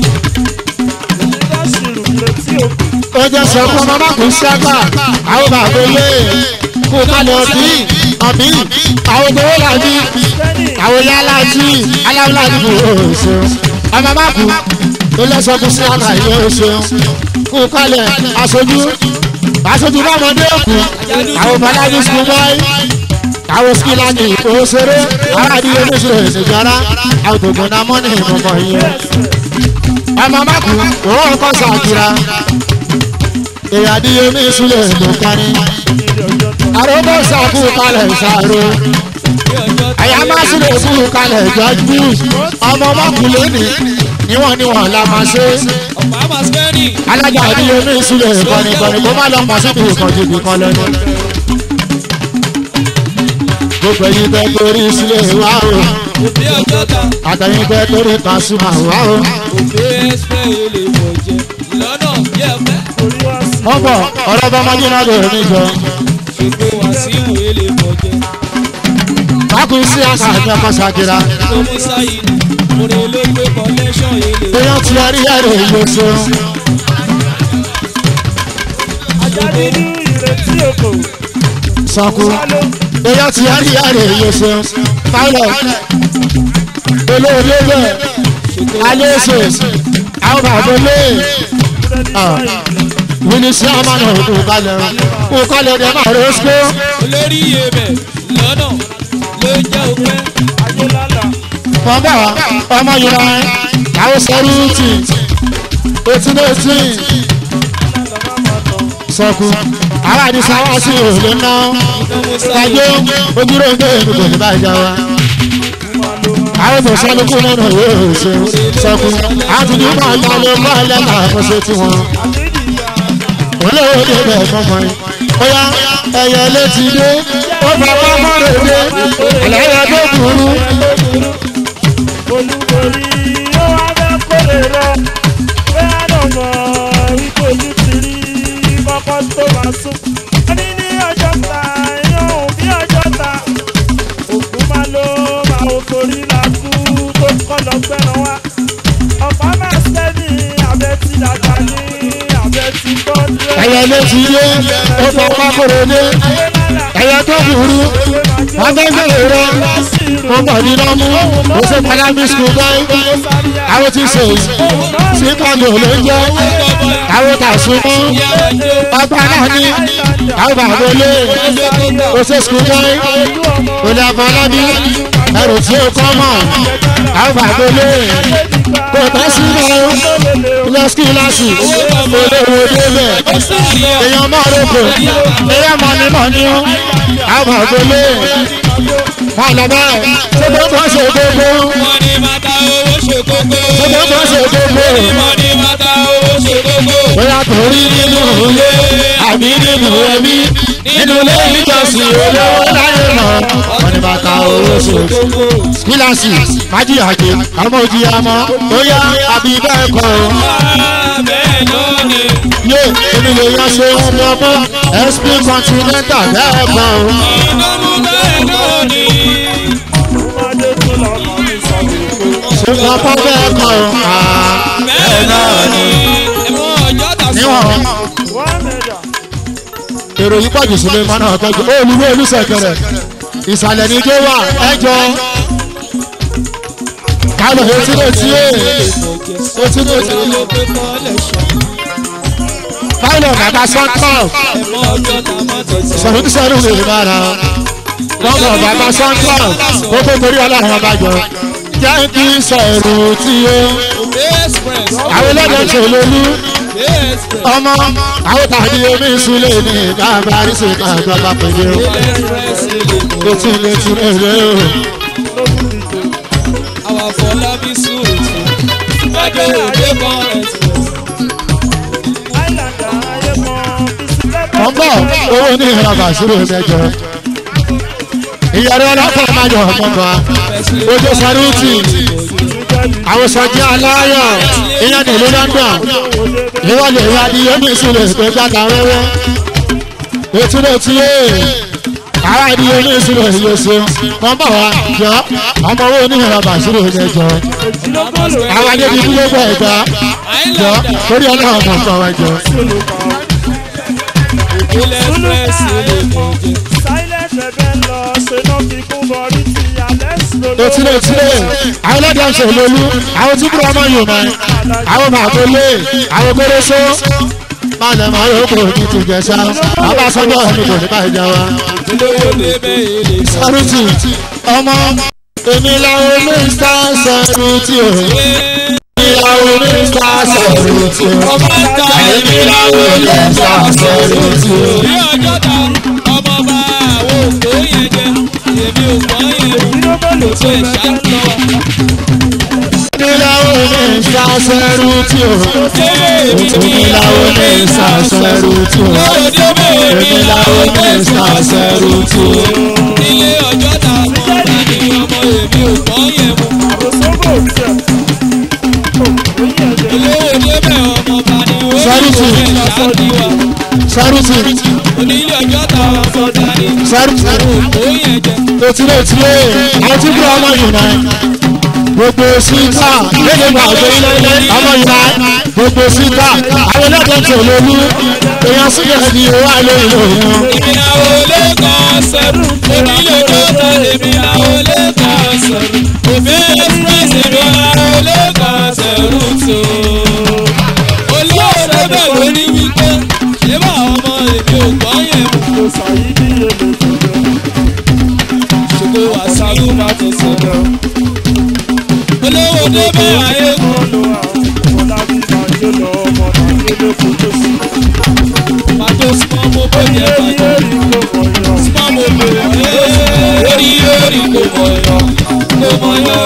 lọ́sìlù létí òkè ó jẹ́ sọ fún ọmọ máàkù ṣẹ́gbà àwọn bàbá ilé kú kálẹ̀ ọbí ọbí àwọn tó wọ́n làbí kẹ́nì àwọn yálà tí aláwọ̀lá dìbò ó ṣeun ọmọ máàkù ó lẹ́sọ̀ fún ṣẹ́gbà ilé ó ṣeun kú kálẹ̀ aṣojú aṣojú bámọdé òkú àwọn balaji school boy àwọn skila ní òṣèré àwọn àdìyẹ oníṣòro ìṣèjára àwọn tó gbọdá mọ́nì ìmọ̀mọ́ yẹn ọmọ máàkù òun kọ́ sàkíra èyí àdìyẹ oníṣòro ìdòkárí ilé ọjọ́ tán àròbó sàkú kalẹ̀ sàrò bí ọjọ́ ta àyà má sílẹ̀ fún kalẹ̀ jọjú ọmọ máàkù lónìí níwọ̀n níwọ̀n la máa ṣe ọ̀pá maskẹ́rì alájà àdìyẹ oníṣòro ìkànnì ìkànnì kó má lọ pọ̀ síbi ìkànnì ìkànnì lẹ́nu. gbogbo ẹyin tẹ torí sílẹ̀ wá o bí ọjọ́ ta àtẹyin tẹ torí kàṣùmà wá o. òbí express ilé ìmọ̀jẹ lọ́nà bí ẹ̀fẹ́ orí wá sí wọ́n bọ̀ ọ̀rọ̀ bá máa jìnnà lórí níjọ. ṣètò wàsíù ilé ìmọ̀jẹ kákùn sí àṣà àti ọkọ̀ ṣàkìrà. tó mú sáyidì orin ló gbé collection ilé èèyàn ti ẹrí ẹ̀rọ ìlú ṣeun. ajá dúdú ìrètí òkò sọkù sálọ èèyàn ti ẹrí ẹ̀rọ ìlú ṣeun. pilot olóòlé bẹ̀ alẹ́sẹ̀ àwọn bàbá olè búrẹ́dì Ah. sáyidì mínísí àmàlà òkú kalẹ̀ òkú kalẹ̀ dẹ̀ máa rẹ̀ ṣe. olórí iyebẹ̀ lọ́nà ló jẹ́ òpẹ́ ayélálà wọ́n bá ọmọ yorùbá àwọn sẹ́rùtì eighteen eighteen lálàbà máa tán sọkù àwọn àdìsá wá sí òòlù náà tó mú gbàgbé sáyidì ojúrò ń gbé èmi kò ní báyìí já wa máa lo àwọn tó sálùkù nínú yóò ṣe sọkù àtúndì máa ń dalẹ̀ mọ́ ẹlẹ́nà àkọsí tiwọn àbídìyà olówó dé bẹ́ẹ̀ fọmọ yìí bóyá ẹyẹ létí dé ó fọwọ́ mọ́rẹ̀ dé ẹlẹ́yẹ tó burú olúborí ó wá fẹ́ kórè lọ bẹ́ẹ̀ náà mọ̀ wípé ojú ti rí kọ́kọ́ tó máa sún. wọ́n ní ní ọjọ́ ta yóò bí ọjọ́ ta òkú máa ló máa wò torí làkú tó kọ́ lọ gbẹ́ran wá. ọ̀pá máa sẹ́ni abẹ́ ti dàgbà ní abẹ́ ti gbọ́dọ̀. ẹyẹ létí dé ó fọwọ́ mọ́rẹ̀ dé ẹyẹ tó burú wọ́n fẹ́ gbèrè rẹ wọ́n pọ̀ ní lọ́mú ó ṣe padàbí skul báyìí àwọn ti ṣe yìí sí kàndó ló ń jẹ́ àwọn tàṣùmọ́ ọgbà náà ní àwọn bàbá olè ó ṣe skul báyìí olè àfọlábí ẹrù tí ó kọ́ mọ̀ àwọn bàbá olè kò tẹ́ sí lọ lọ skíláàsì olówó débẹ̀ èèyàn mọ̀ rògbò èèyàn mọ̀ ní mọ̀ ní àwọn bàbá olè wọn lọ bẹ́ẹ̀ ṣé tó tó ṣe gbogbo wọ́n ní bàtà owó ṣe kókó ṣé tó tó ṣe gbogbo wọ́n ní bàtà owó ṣe kókó bóyá torí nínú ilé àbí nínú ẹbí nínú ilé ìjọsìn olówó láyé lọ wọn ni bàtà owó ṣe kíláàsì májìyàjẹ àmọ́ òjìyàmọ́ bóyá àbí bẹ́ẹ̀ kọ́ ọ. bẹ́ẹ̀ náà ni yé èmi lè yan ṣe ń lọ mọ́ sp continental bẹ́ẹ̀ kọ́ ọ. ìdánwò bẹ́ẹ̀ náà ni ọmọdé tó lọ kàn ní sọ́kùnkùn. ṣé wọ́n kọ́ bẹ́ẹ̀ kọ́ ọ. bẹ́ẹ̀ náà ni ẹ̀mọ́ ọjọ́ tà sí níwọ̀n wọ́n mẹ́jà èrò yìí pọ̀jù sílé mọ́nà ọ̀tọ́jú olùwé olùsẹ̀kẹrẹ ìsàlẹ̀ ní ijó wà ẹjọ́ kálọ̀ etí létí ẹ̀ etí létí kálọ̀ bàbá sọ́ńtọ̀ sọ̀rọ̀ tí sẹ́nu lè bára lọ́mọ bàbá sọ́ńtọ̀ ó tó torí ọlọ́run ọba jọ jẹ́ kí sọ̀rọ̀ tí ó àwọn ẹlẹ́dẹ̀ tó lólú ọmọ àwọn tàbí omi ìsúlẹ̀ ní bàbá àrísè kan àgbàgbà pẹ̀lú létí létí lélẹ̀ o. Our Fọlábí Sùúrù. Ẹjọ́ òde kan ẹ̀sìn. Àìlàndà ayé mọ bísí wọ́n bọ̀ owó ní ìrọ̀bà sílẹ̀ mẹ́jọ. ìyàrá ọlọ́pàá máa yọ ọ̀gbọ̀ngàn ojú sárúùtì àwọn sọjí aláyọ̀ ìyẹn ní ìlú london ìwọlé ìwà ni yóò ní ìsúlẹ̀ pé gbàgbà wẹ́wẹ́ etí ló ti yé àwọn ìdíyẹ ní ìsúlẹ̀ yóò ṣe wọ́n bọ̀ wá jọ ọmọ owó ní ìrọ̀bà sílẹ̀ mẹ́jọ àwọn adébí dúró bọ̀ ẹ̀gbá jọ torí ọlọ́run mọ̀ fún ọ jọ. Ìpínlẹ̀ Express lè mọ̀ jẹ́. Silent ẹ̀bẹ̀ lọ ṣe náà fi kún bọ̀rí ti Alex lolo. etí ló ti lé àwọn ọlọ́dẹ ń ṣèlélú àwọn tí kúrò ọmọ yòó mọ́ àwọn màtó lé àwọn gbéréṣó má lè mọ yòókù ní ti jẹsà bàbá sọjọ́ ẹni kò ní báyìí jẹ wa. Olówó débẹ̀ èlé sọ. sẹ́rùtì ọmọ èmi làwọn mínísítà sẹ́rùtì o èmi làwọn mínísítà sẹ́rùtì o Ọmọ ń ta èmi làwọn mínísítà sẹ́rùtì o. bí ọjọ́ ta ọmọ bá àwọn òkú yẹn jẹ. Èmi ò gbọ́ yẹn. Kò tó ìṣá ń lọ. èmi làwọn mínísítà sẹ́rùtì o èmi làwọn mínísítà sẹ́rùtì o. Olówó débẹ̀ èmi làwọn mínísítà sẹ́rùtì o. Ilé ọjọ́ ta ọmọ bá ní ọmọ èmi ò gbọ́ yẹn mu. Àròsógbò jẹ. Olówó débẹ̀ ọmọ bá ní ó ní Sárùtì. ìwé ìṣá ní wa. sẹ́rùtì Onílé ọjọ́ ta ọmọ bá ní sẹ́rùtì. òkú yẹn jẹ. etile etile àwọn tí kúrò ọmọ yìí náà gbogbo síta lédè gba ọjọ ilé ọmọ yìí náà gbogbo síta àwọn ẹlẹ́dẹ̀ẹ́ tó lólu èèyàn sílẹ̀ ní owó àlẹ́ ìlú wọn. Èmi làwọn olè kan sẹ́rù. Onílé ọjọ́ ta èmi làwọn olè kan sẹ́rù. Òbí express èmi làwọn olè kan sẹ́rù tó. Olówó débẹ̀ ló ní wípé ṣé bá ọmọ èmi ò gbọ́ yẹn mu. Kò sàyí bí èlò tó jẹ. Ṣògo wá sí ìlú bá tó sọ̀rọ̀. Olówó débẹ̀ ayé kù. Ọlọ́ àwọn Fọlábí máa jó lọ ọmọ náà ló kó tó sí. Pàtó súnmọ́ mo bóyá Èrí pàtó. èrí kò mọ̀ yọ. Súnmọ́ mo bóyá. Orí orí kò mọ̀ yọ. Kò mọ̀ yọ.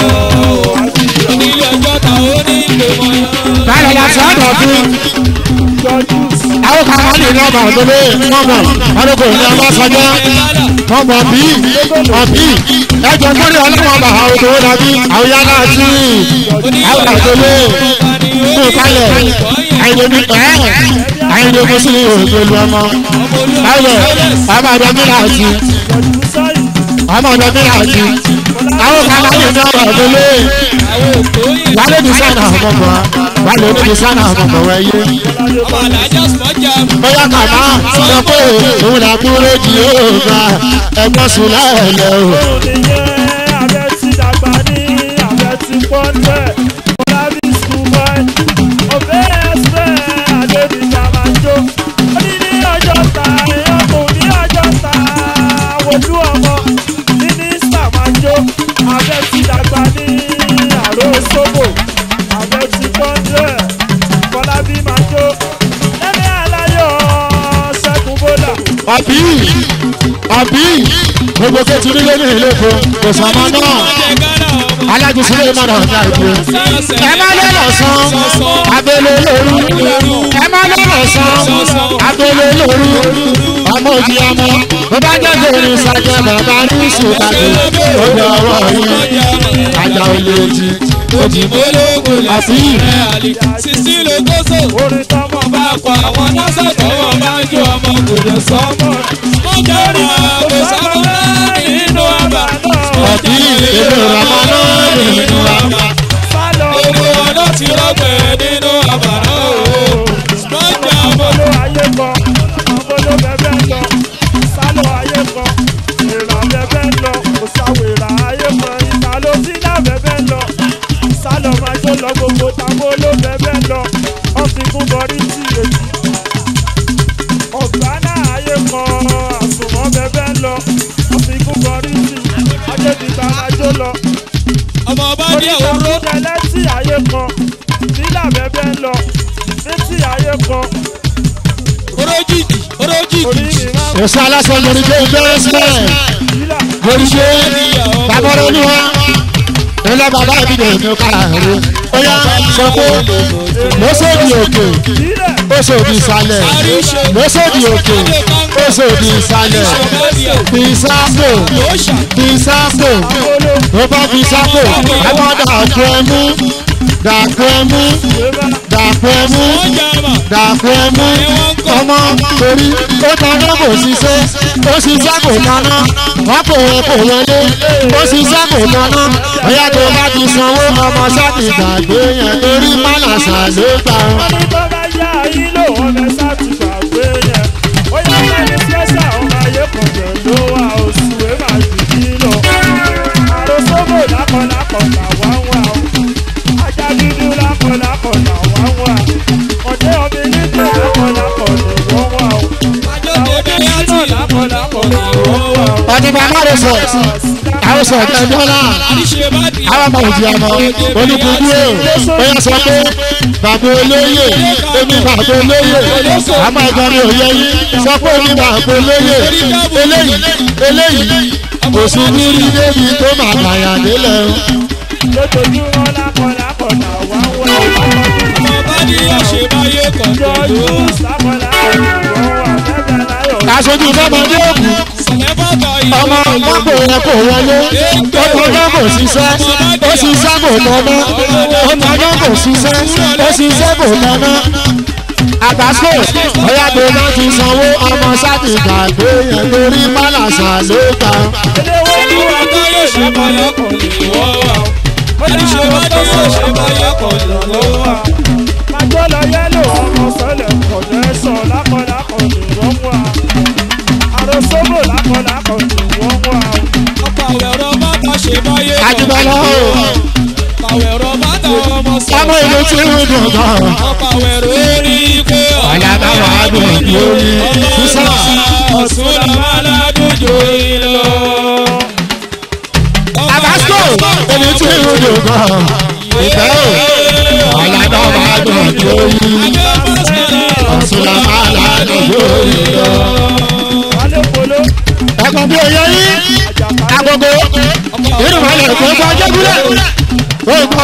Onílé ọjọ́ ta ó ní kò mọ̀ yọ. báyọ̀ la sọ ọ́dọ̀ fún Jọjúùsì. àwọn kan wọ́n lè ní ọmọ òdòdó mọ́mọ́ ọdún kò ní ọmọ sọjọ́ mọ́mọ́ bí ọ̀bí ẹjọ́ mọ́rí ọlọ́wọ́ bá àwọn òdòdó dàbí àwọn yàrá àti àwọn àdòdó kú kalẹ̀ àìlèmí ẹ̀ àìlèmí sí òògùn ọmọ báyọ̀ ọmọ ọdọ mílà àti Jọjúùsáì. ọmọ ọdọ mílà àti àwọn kan wọ́n lè ní ọmọ òdòdó Àwọn òkú yẹn. wálé ní sànà ọmọkọ wálé ní sànà ọmọkọ wẹ̀yẹ. Ọmọ àdájọ́ sọ́jà. bóyá kàmá sọ pé òun là kúrò jì ó gba ẹgbọ́n sùn láàlẹ́ o. Ònìyẹn abẹ́ ti dàgbà ní abẹ́ ti pọ́ńtẹ̀. Fọlábí school boy. Òbẹ́ ẹsẹ̀ Adébíjà máa jó. Ó ní ní ọjọ́ ta èèyàn kò ní ọjọ́ ta. Wojú ọmọ mínísítà máa jó. Abẹ́ ti dàgbà ní àrò sóbò. Abẹ́ ti pọ́ńtẹ̀. Fọlábí máa jó. Lẹ́ni aláyọ̀ ṣẹ́gun bólà. ọ̀bí ọ̀bí gbogbo kẹ́tù nílé ní ìlú èkó kò sọmọ náà Ọjọ́ Ghana ọmọ. alájú sílé mọ́nà ọ̀gá ìgbé. ẹ má lọ́nà san abẹ́lé lóru ẹ má lọ́nà san abẹ́lé lóru ọmọ òjì ọmọ bó bá jẹ́ lórí sàjẹ́ bàbá ní ìṣèkàdé ó jẹ́ ọwọ́ yìí ajá olè jí òjì Ológun lè àfi sọ̀rọ̀ àlè. Sísí ló kóso. Orin tọ́mọ Bá a kọ àwọn nọ́ọ̀sì tọwọ́ bá ń jó ọmọ kò lè sọ. Mo jẹ́rìí àpò sábà nínú àbá. ọ̀bí èdè ìrànlọ́wọ́ nínú àbá. sálọ. Gbogbo ọ̀dọ́ ti rọ́gbẹ̀ nínú àbá náà o. Spọ́njà mo Ọmọlú ayé kọ, ọmọlú bẹ́bẹ́ kọ. lọ. ọmọ ọba ní oríta òró kúndẹ létí ayé kan nílà bẹ́bẹ́ ń lọ létí ayé kan orójìjì orí orójìjì mi máa ń èso aláṣẹ lórí tó bẹ́ẹ̀ sílẹ̀ nílà lórí tó bàbá olúwa ilé bàbá mi lè mú kára rẹ ó yá sọ pé lọ́sọ̀dì òkè nílẹ̀ ó sòdì ìsàlẹ̀ lọ́sọ̀dì òkè ó sòdì ìsàlẹ̀ bisapo bisapo olo ó bá bisapo ẹ bá dàpọ̀ ẹmú dàpọ̀ ẹmú ìwébà dàpọ̀ ẹmú dàpọ̀ ẹmú ọmọ torí ó dáná kò ṣiṣẹ́ ó ṣiṣẹ́ kò dáná wọ́n kò wọ́n kò wọlé ó ṣiṣẹ́ kò dáná ọ̀yá tó bá ti sanwó ọmọ sáàtì gbàgbé yẹn torí mánàṣà ló gbà wọn. wọ́n ní tó bá yá ayé lò wọ́n fẹ́ sátìgbàgbé yẹn ó yá mẹ́ni spẹ́sà ọmọ ayé kan jẹ̀ ló wà oṣù ẹ̀ máa jù kí lọ. àròsóbò lákọ̀lákọ̀ làwa ń wà ó ajá dúdú lákọ̀lákọ̀ làwa ń wà ọ̀dẹ́ ọbẹ̀ nígbà lákọ̀lákọ̀ ni wọ́n wà ó. àwọn ẹni náà lákọ̀lákọ̀ ni wọ́n wà ó. ọ̀dìbò amáre sọ àwọn sọ ọ̀dẹ́ dọ́là àwọn ọmọ òjì ọmọ olùkùnkùn ó ó yẹ sọ pé bàbá olóyè èmi bàbá olóyè àmọ́ ẹ̀gbọ́n mi ò yẹ yín sọ pé èmi bàbá olóyè eléyìí eléyìí kò sí ní rí débi tó máa gbàyà délẹ̀ o. lójoojúmọ́ lákọ̀lákọ̀ làwa ń wà ó. ọba ní ọ̀ṣẹ̀ báyé kan jọ pẹ̀lú yóò sákọ̀lákọ̀ ni wọ́n wà bẹ́ẹ̀ láyọ̀. aṣojú fọmọdé òkú sọ̀lẹ́ bàbá ọmọ pápò yẹn kò wọlé ó tọjọ́ kò ṣiṣẹ́ ó ṣiṣẹ́ kò tọ́ná ó tọjọ́ kò ṣiṣẹ́ ó ṣiṣẹ́ kò tọ́ná. àbáṣe ọ̀yá tó bá ti sanwó ọmọ sáàtì gbàgbé yẹn torí málàṣà ló gbà. eléwé ni wà á ọba yóò ṣe báyé kan lè wọ́ wa ẹni ṣe bá ní yóò ṣe báyé kan lè wọ́ wa. májọ́ lọ yẹ́lò ọmọ sọ́lẹ̀ kọ̀dẹ́sọ̀ lákọ̀lákọ̀ ni wọ́n wà. àròsóbò lákọ̀lákọ̀ ni wọ́n wà. ọ̀pọ̀ àwẹ̀rọ bàtà ṣe báyé kan Àjùbọ̀lọ́ o. àwẹ̀rọ bàtà ọmọ sọ. ọmọ ìlú tí ń dùn gan. ọ̀pọ̀ àwẹ̀rọ rí i pé ọ̀là bá wà á dùn lórí sísá. ọ̀sùn làwọn aládùn jò yín lọ. àbáṣe ìlú tí ń dùn gan. ìfẹ́ o ọ̀là bá wà á dùn lórí. ọ̀sùn làwọn aládùn lórí lọ. wálé polo ẹ̀kọ́ bí oyè yín agogo nínú ìmọ̀lẹ̀ tó ń bọ́ jẹ́gúlẹ̀ ó gbọ́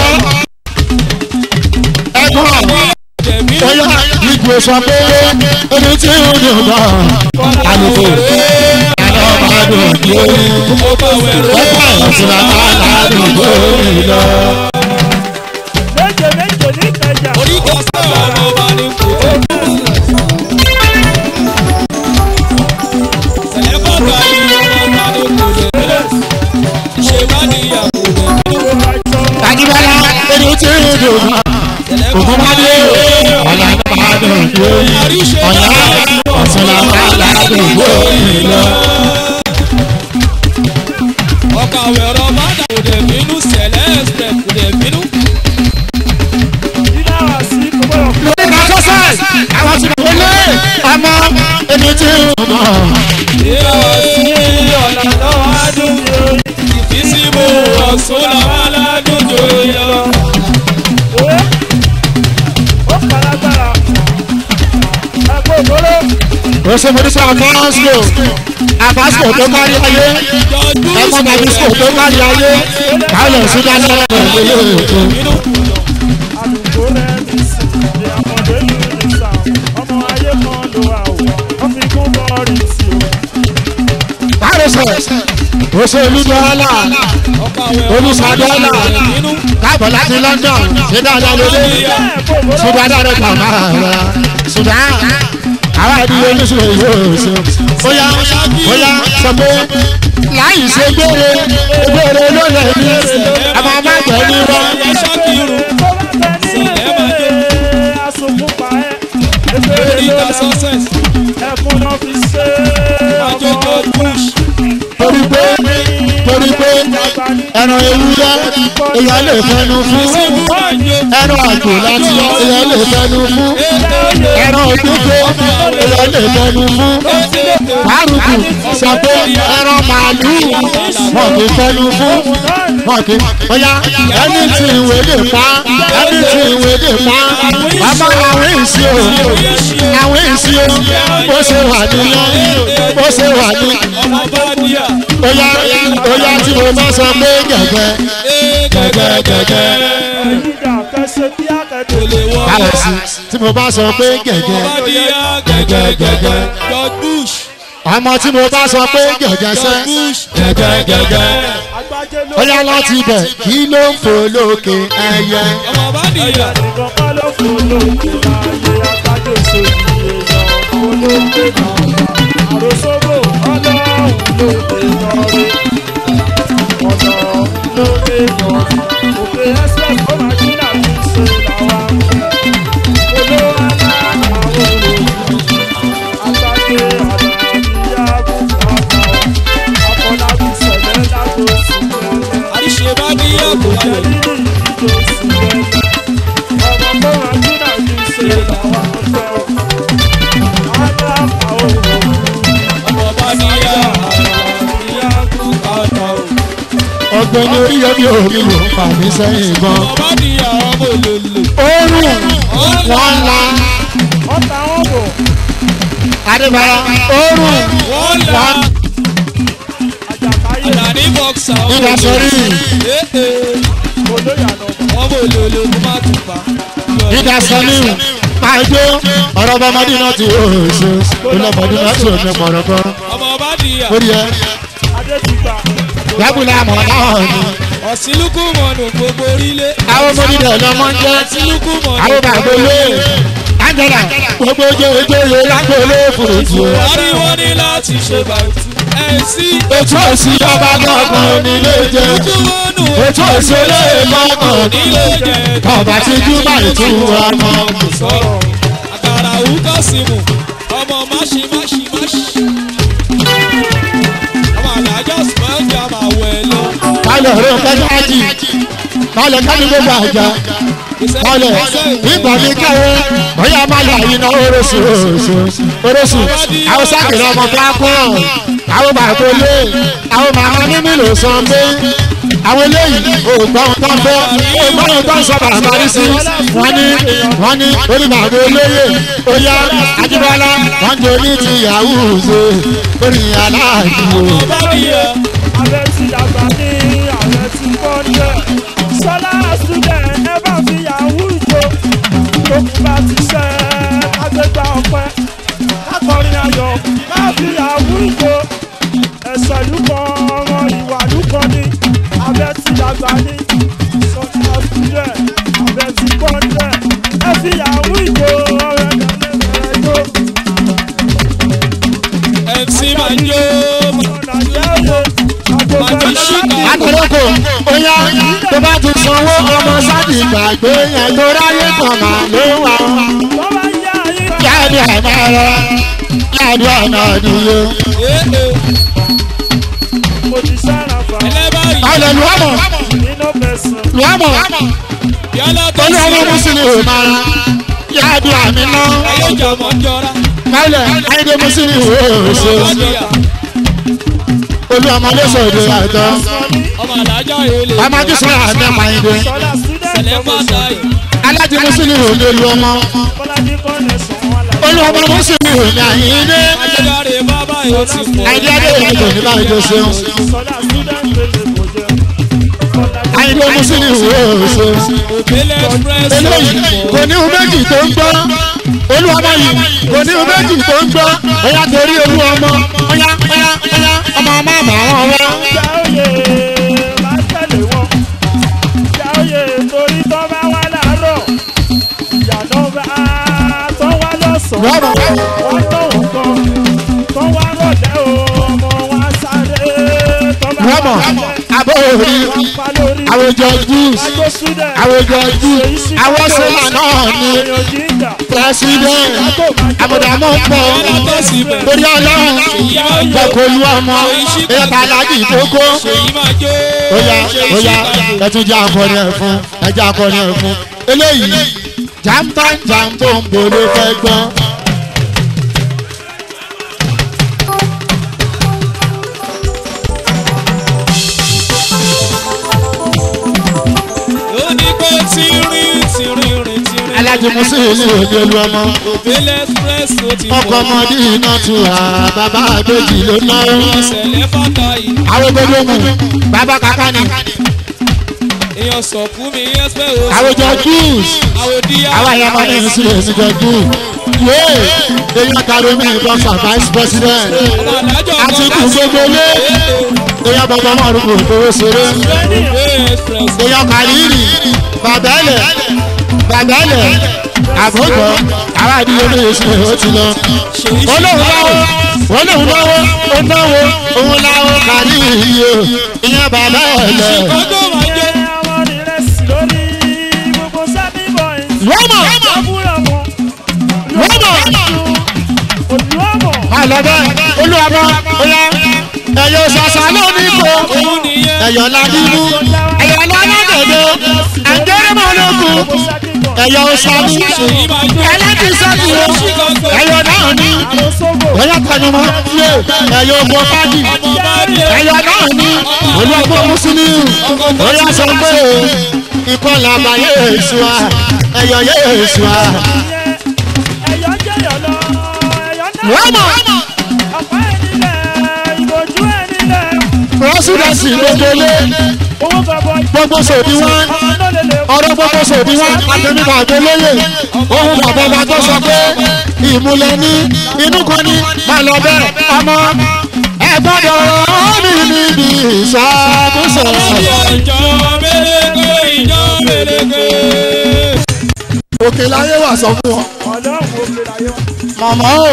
ẹ̀gbọ́n bóyá ìgbò sọ pé ẹni tí ń dùn gan àlùkò àlọ́ máa dùn lórí ẹ̀kọ́ ìṣúná máa dùn lórí lọ. méje méje ní ìkẹjà. Tajibala ẹni tí ń dùn gan ògùn bá dé ọ̀là máa dùn lórí ọ̀là ọ̀sùnlá máa dùn lórí lọ. Ọkọ̀ àwẹ̀rọ bá dà kò dẹ̀ bínú sẹ̀lẹ̀ ẹ̀sẹ̀ kò dẹ̀ bínú. iná wà sí kòkòrò lórí ká sọ́sẹ̀ àwọn tí kò lé ọmọ ẹni tí ń dùn gan. ọ̀nà lọ́wọ́ adùn ìfísíbò ọ̀sùn làwọn aládùn jò yọ. òwe ó kàlágbára ẹgbẹ́ òkúrò Ose Morisa Abasco Abasco tó kárí ayé ẹ̀kọ́ Babisco tó kárí ayé Báyọ̀ Súdánì ọ̀rọ̀ ìlú Èkó. àdúgbò rẹ̀ ní sí ìdí àmọ̀dé lù ní sà ọmọ ayé kan ló wà ó wọ́n fi kún bọ́ọ̀rì sí o. Báyọ̀ sọ̀ Ose Olúdọ́lá Ọkọ̀ àwẹ̀rọ Olùsàdọ́lá bínú. káàbọ̀ láti London ṣé dáadáa lóde bẹ́ẹ̀ kòkòrò Súdánì rẹ̀ kàn máa rẹ̀ Súdán àwọn àdúgbò oníṣòwò yóò ṣe bóyá bóyá sọ pé láì ṣe gbére gbére ló lè ní àmọ́ má jẹ́ ní wọ́n. Ẹ ṣọ́kìrù tó bá bẹ ní ilé asòkúpa ẹ lórí efere ìta ló success. ẹkún náà fi ṣe Àjọjọ ọmọ bush. torí pé torí pé ẹran ewúrẹ́ èèyàn lè fẹnu fún Ìsìnkú àjò. ẹran àgbò láti èèyàn lè fẹnu fún ẹran òdúgbò èèyàn lè fẹnu fún márùkù sọ pé ẹran màálùú wọn kì í fẹnu fún wọn kì í bóyá ẹni tí ìwé lè pa ẹni tí ìwé lè pa bàbá àwọn èsì o àwọn èsì o bó ṣe wà nìyẹn bó ṣe wà ní. ọmọ bá díà. bóyá bóyá tí mo bá sọ pé gẹ̀gẹ́ gẹ́gẹ́ gẹ́gẹ́. Ìjà kẹsẹ̀ bí kò akẹ́kọ̀ọ́. lè wọ́. kálọ̀ sí tí mo bá sọ pé gẹ̀gẹ́ ọmọ bá díà gẹ́gẹ́ gẹ́gẹ́. George Bush. ọmọ tí mo bá sọ pé gẹ̀gẹ́ sẹ́ George Bush. gẹ́gẹ́ gẹ́gẹ́. Agbájé ló bóyá láti bẹ̀ kí ló ń fò lókè ẹyẹ. ọmọ bá díà. nìkan kọ́ ló fún lóògbé láàyè agbájé sójú èèyàn fún lóògbé náà. Àròsóbò ọlọ́run lóògbé lọ́rẹ́. Ọ̀nà lóògbé náà. Òkè express ó máa jí náà fi ṣe làwa ń fẹ́. Olówó aláàbò olóògbé. Agbájé àlàyé àbùkù àbáwọ̀. Afọlábí sẹ̀lẹ̀ lágbóṣù lẹ́lẹ́. àríṣe bá díà kò lè. ọmọ bá díà. díà kú kàtà o. ọgbẹ́ni oríyọmí omi ló ń fà mí sẹ́yìn gan. ọmọ bá díà ọmọ olólo. oorun wọn la adébára oorun wọ́n là. wọn àlàní bọ́ksà. nígbà sọrí ọmọ olólo tó má tún pa. nígbà sọrí máa jó ọ̀rọ̀ bọ́mọdé náà ti oṣù olómọdé náà ti omi pọ̀rọ̀pọ̀rọ̀ ọmọ bá díà. orí ẹ yàgùlà mọ̀ náà ni ọ̀sìnlúkú mọ̀nù gbogbo orílẹ̀. àwọn ọmọdé rẹ̀ lọ́mọ ń jẹ́ ọ̀sìnlúkú mọ̀nù. àwọn bàbá olè angela gbogbo ojú ojú ojú lágbóolé fòròjì o. wọ́n ní wọ́n ní láti ṣe bàtú. ẹ̀ sí. ètò òsì ọba gbọ̀ngàn nílé jẹ́ ojúmọ́nù. ètò òsì olè gbọ̀ngàn nílé jẹ́. ọba tí júbà ètò ọmọ. sọ̀rọ̀ àkàrà òwúkọ̀ símù ọmọ máṣí máṣí máṣí. ọmọ àlàjọ sùpẹ́ǹdì àmàwẹ̀ lọ. balẹ̀ ọ̀rọ̀ kẹ́jáàjì balẹ̀ kẹ́ni gbogbo àjà balẹ̀ nígbà mi kẹ́wọ́ bóyá balẹ̀ àyínà orósù orósù orósù àwọn sákìrì ọmọ kílákùn àwọn bàbá olè àwọn màmá mímí ló sàn pé àwọn eléyìí ògbọ́n tó ń bọ́ ògbọ́n tó ń sọ bàbá rí sí wọ́n ní wọ́n ní orí bàbá olóyè oyá ajíbọ́lá wọ́n jẹ́ oní ti yahoo ṣe orí aláàjì o. ọba díẹ̀. Ààrẹ ti dàgbà ní ààrẹ ti kọ́ jẹ́. Sọlá student ẹ bá fi yahoo jó. Tókù bá ti ṣẹ́ kágbégbá ọpẹ́. Akọrin ayọ̀ má fi yahoo jó. Ẹ̀sẹ̀ lúkọ ọmọ ìwà lúkọ ní. Ààrẹ ti dàgbà ní. Sọlá student ààrẹ ti kọ́ jẹ́. Ẹ fi yahoo jó ọ̀rẹ́ dàlẹ́ bẹ̀rẹ̀ jó. mc manjo Ọ̀nà jẹ́ òye. Màjí ṣìkà. Akọ̀lọ́kọ̀ oyá tó bá ti sanwó ọmọ sáàdì gbàgbé yẹn tó ráyè kan máa ló wà. Tó bá yá ayé rẹ̀. Yáàdì àná rẹ̀ yáàdì àná ìdíye. ee mo ti sára fa ẹlẹ́bàárì Ọ̀lẹ̀ lùwámọ̀ nínú mẹ́sàn-án. lùwámọ̀ yálà tó olú ọmọ sí mùsùlùmí ò máa ra. Yáàdì àmì náà ayéjà mọ̀ ń jọra kálẹ̀ ayédè mùsùlùmí ò ṣe. ọba díẹ̀ Olú ọmọ lóṣù òde àjọ. ọmọ àlájá èlé Ọmọ ajísọ́ àmì pàyìndé. sọlá student sẹlẹ̀ fàtà yìí Alájí mùsùlùmí ò lè lu ọmọ. kọ́ládé kọ́nẹ̀sán wọn là. Olú ọmọ mùsùlùmí ò ní àyíndé. ayédáre bábà yóò ti pọ̀ Àyíndé adé ìrìnàjò ní báyìí tó ṣeun. sọlá student lè kò jẹ. Àyíndé mùsùlùmí ò ṣe. òbílẹ̀ express eléyìí kò ní ohun méjì tó ń gbọ́ olúwọmọ yìí kò ní ohun méjì tó ń gbọ́ ọyá torí olú ọmọ ọyá ọyá ọyá ọmọ ọmọ àmà wọn wá. ìjà òye máa tẹ̀lé wọn. ìjà òye torí tó bá wá láàárọ̀. ìyá náà bá tó wá lọ́sàn-án. Lọ́rọ̀. wọ́n tó wọ́n kan. tó wá rọ̀lẹ́ o ọmọ wa sáré. tó bá wá rọ́mọ̀ lálẹ́. abọ́ òrí wọ́n pa lórí. àwùjọ jews Àjọ student. àwùjọ jews àwọn sọ́mà náà ní Èèyàn jíjà. president àbùdàmọ́ ń pọ̀ yálà tó sí bẹ̀ torí ọlọ́run gbọ̀kọ̀ olú ọmọ ẹ̀ka alájì tó kó. èyí máa jó Oya ṣe oya ìṣìkàdé. ẹ tún jẹ́ akọni ẹ̀ fún ẹ jẹ́ akọni ẹ̀ fún eléyìí jàǹtàn jàǹtò ń bolo fẹ́ gbọ́n. alájí mùsùlùmí òde lu ọmọ òbélé express ó ti ọkọ ọmọdé iná tu hà bàbá àbèjì ló ná ìṣẹ̀lẹ̀ fọ́tà yìí àrògbélé mu bàbá kàkà ni èèyàn sọ̀kú mi express ó àwòjọ jews àwòdíyà àwọn àyà máa ní ìsúlẹ̀ ìsújọ jews yéé èèyàn tàbí mi bọ́sà vice president ọmọ àdájọ́ àti kù gbogbo lé èèyàn bàbá márùn kò fowó ṣeré òbélé express èèyàn kàlírì bàbẹ́lẹ̀ bàbẹ́lẹ̀ àbójọ àwọn àdìyẹ ní ìsúlẹ̀ ó ti lọ ṣèyí olóhùn náwó olóhùn náwó ó náwó òun náwó kàlírì yìí o ìyẹn bàbẹ́lẹ̀ ọjọ́ máa jẹ́ ọmọ rẹ̀ sí lórí gbogbo sábì boys. lọ́mọ̀ Abúlọ̀mọ̀. lọ́mọ̀. Olúwọ̀mọ̀. àlọ́dẹ olúwàbọ̀ ọ̀yà ẹ̀yọ̀ ṣàṣà lónìí kò òun nìyẹn ẹ̀yọ̀ ládìmú ẹ̀yọ̀ lọ́lọ́dẹ̀dẹ̀ àjẹrẹ́mọ̀lógún Gbogbo sábì boys. ẹ̀yọ̀ ọ̀ṣàmú ṣèyí máa jẹ́ ẹlẹ́tìsẹ́kì o ẹ̀yọ̀ náà ní Àwọn sóbò. ọ̀yà tẹnumọ́ yé ẹ̀yọ̀ ọgbọ́n fájì ọmọ máa ní ẹ̀yọ̀ náà ní olúwàbọ̀ mùsùlùmí ọ̀yà sọ pé ikọ́ làbàyè èṣù à ẹ̀yọ̀ yé èṣù à Ẹ̀yọ́ jẹ́yọ̀ lọ. Ẹ̀yọ́ náà. lọ́mọ̀ Ọ̀pá ẹ̀ nílẹ̀. Ìbòjú ẹ̀ nílẹ̀. rọ́ṣùdẹ̀sì lójoojú Owó gọbọi. gbogbo sòdí wọn. Ọmọ náà lè lè. ọ̀rọ̀ gbogbo sòdí wọn àtẹnudà àgbélóyè ohun bàbá ọba tó sọ pé ìmúlẹ̀ ní inú kan ní máa lọ bẹ́ẹ̀ ọmọ ẹ gbọ́dọ̀ mi níbi ìṣàkóso. ìjọ méleke ìjọ méleke. òkè láyé wà sọ fún wọn. Ọlọ́run ó fi láyé wá. mọ̀mọ́ o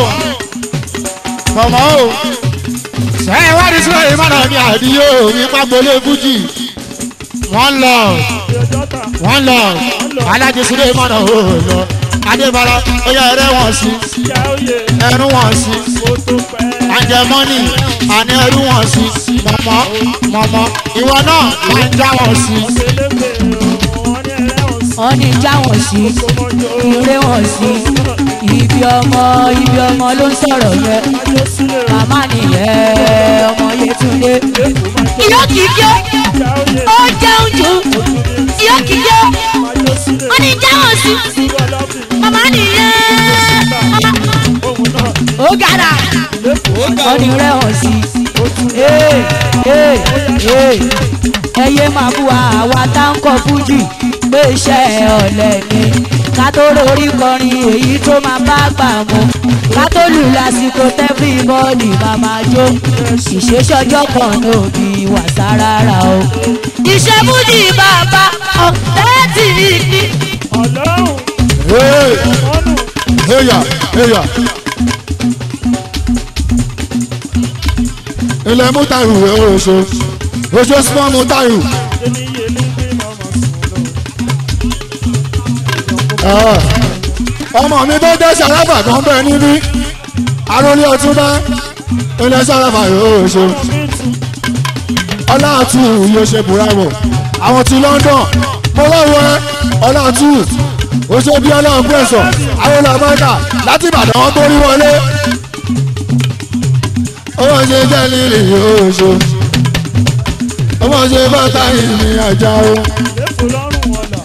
mọ̀mọ́ o ṣe é wá ní sílẹ̀ ìmọ̀nà mi àdìyó mi pàgbólé fújì wọ́n lọ Ìjọ́ta. wọ́n lọ alájí sílẹ̀ ìmọ̀nà ò lọ adébára ó yẹ ẹrẹ́ wọn sí Ìyá oyè. ẹrú wọn sí. Ó tó pẹ́. àjẹmọ́nì àní ẹrú wọn sí mọ̀mọ́ mọ̀mọ́ ìwọ náà máa ń já wọn sí. Elégbè wọ́n ní ẹ̀rẹ́ wọn sí. wọ́n ní já wọn sí Kòmọ́jọ́. ìrè wọn sí ibi ọmọ ibi ọmọ ló ń sọ̀rọ̀ yẹn Ajó sílẹ̀. màmá nìyẹn ọmọ Yétúndé. ìyá kìíjọ Ìyá oyè. ó jẹun jù ìyá kìíjọ Ajó sílẹ̀. wọ́n ní já wọn sí Ìwọ lọ́bìn. màmá nìyẹn Ohun náà. ó gàdà ó ga wọ́n ní rẹ̀ wọ́n sí. Ee, ee, ee. ẹyẹ máa bú àwa táǹkọ̀ fújì pé iṣẹ́ ọ̀lẹ ni ká tó lórí kọrin èyí tó máa bá gbà mú ká tó lù lásìkò tẹ́fì bọ́ọ̀lì máa máa jó ìṣèṣọjọ́ kan náà bí wàsá rárá o. iṣẹ́ fújì bàbá ọ̀tẹ́ tì í ní. Ọlọ́run. Hey, Ọ̀nù. heya heya. ilẹ̀ mútàrú rẹ̀ oṣù oṣù small mútàrú. Èmi yé ní bí màmá sùn lọ. Ah, ọmọ mi tó dé sàràfà kan bẹ́ẹ̀ níbí arólé ọtúnbá ilẹ̀ sàràfà yóò ṣe ọláàtú yóò ṣe bùrámù àwọn ti London mo lọ́wọ́ ẹ ọláàtú ó ṣe bí ọlọ́run pẹ̀sọ̀ àwọn olùbọ́dà láti Ìbàdàn wọn tó rí wọlé ọmọ ṣe jẹ́ lílì yóò ṣe ọmọ ṣe bàtà ìrìn àjà o. Lẹ́fọ̀ lọ́rùn ọ̀la.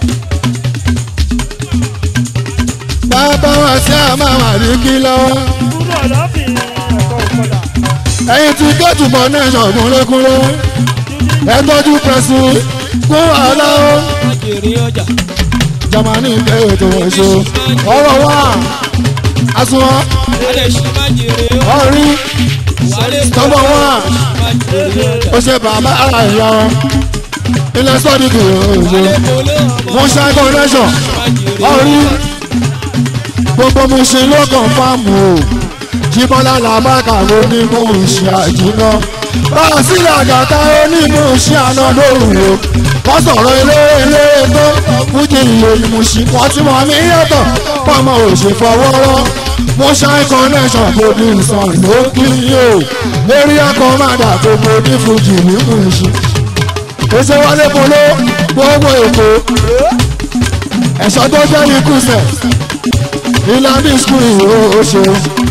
bàbá wa sí àmàmà ní kí lọ́wọ́. Kúrò ọ̀lọ́bìn ẹ̀kọ́ ìkọlà. ẹ̀yin tí gẹ́tù mọ́ nation kúnlékúnlé ẹ tọ́jú pẹ̀sù kún wàhálà ó. jèrè ọjà jamani bẹ́ ètò ẹ̀ṣọ́ ọ̀rọ̀ wa àsùnwọ̀n alẹ́ ṣì máa jèrè ọ̀rí wálé tọ́gbọ̀n wa máa jèrè ọjà ó ṣe bàbá àyà ilẹ̀ sọ́ọ̀dì kìí ọ̀ṣọ́ olè ọmọ mo ṣe connection máa jèrè ọ̀rí gbogbo mo ṣe lọ́kàn fáàmù o jíbọ́lá làbákà ló ní mú ṣe àjùná báà sílẹ̀ àgàtà ó ní mú ṣe àná lóhùn o wọ́n sọ̀rọ̀ eléré eléré tó fújì ìròyìn mùsí wọ́n ti mọ̀ mí yàtọ̀ pọ́nmọ́ ò ṣe fọwọ́rọ́ mo ṣe connection producer ló kí o area commander gbogbo ní fújì ní mùsí èsè wálé polo gbogbo èkó ẹ̀ṣọ́ tó jẹ́ ikú sẹ̀ ìlànà skul ìwé ó ṣe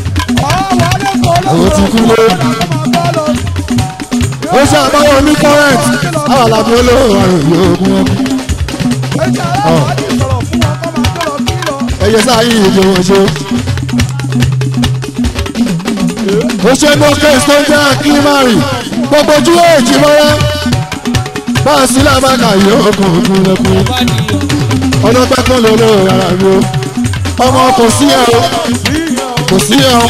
ó ti kú lé ó ṣe àbáwọ̀ ní current àwọn àlàbí olówó àrùn yóò gún ọkùn ẹ̀yẹ sáyé ìdè wọn ṣe. ó ṣe ní kéésì tó ń jẹ́ akínmárì gbogbo ojú èjì mọ́ra bá a sí lábàkà yóò kún kún lẹ́kún ọlọ́pẹ́ kan ló lóore rárá mi o ọmọ kò sí ẹ o kò sí ẹ o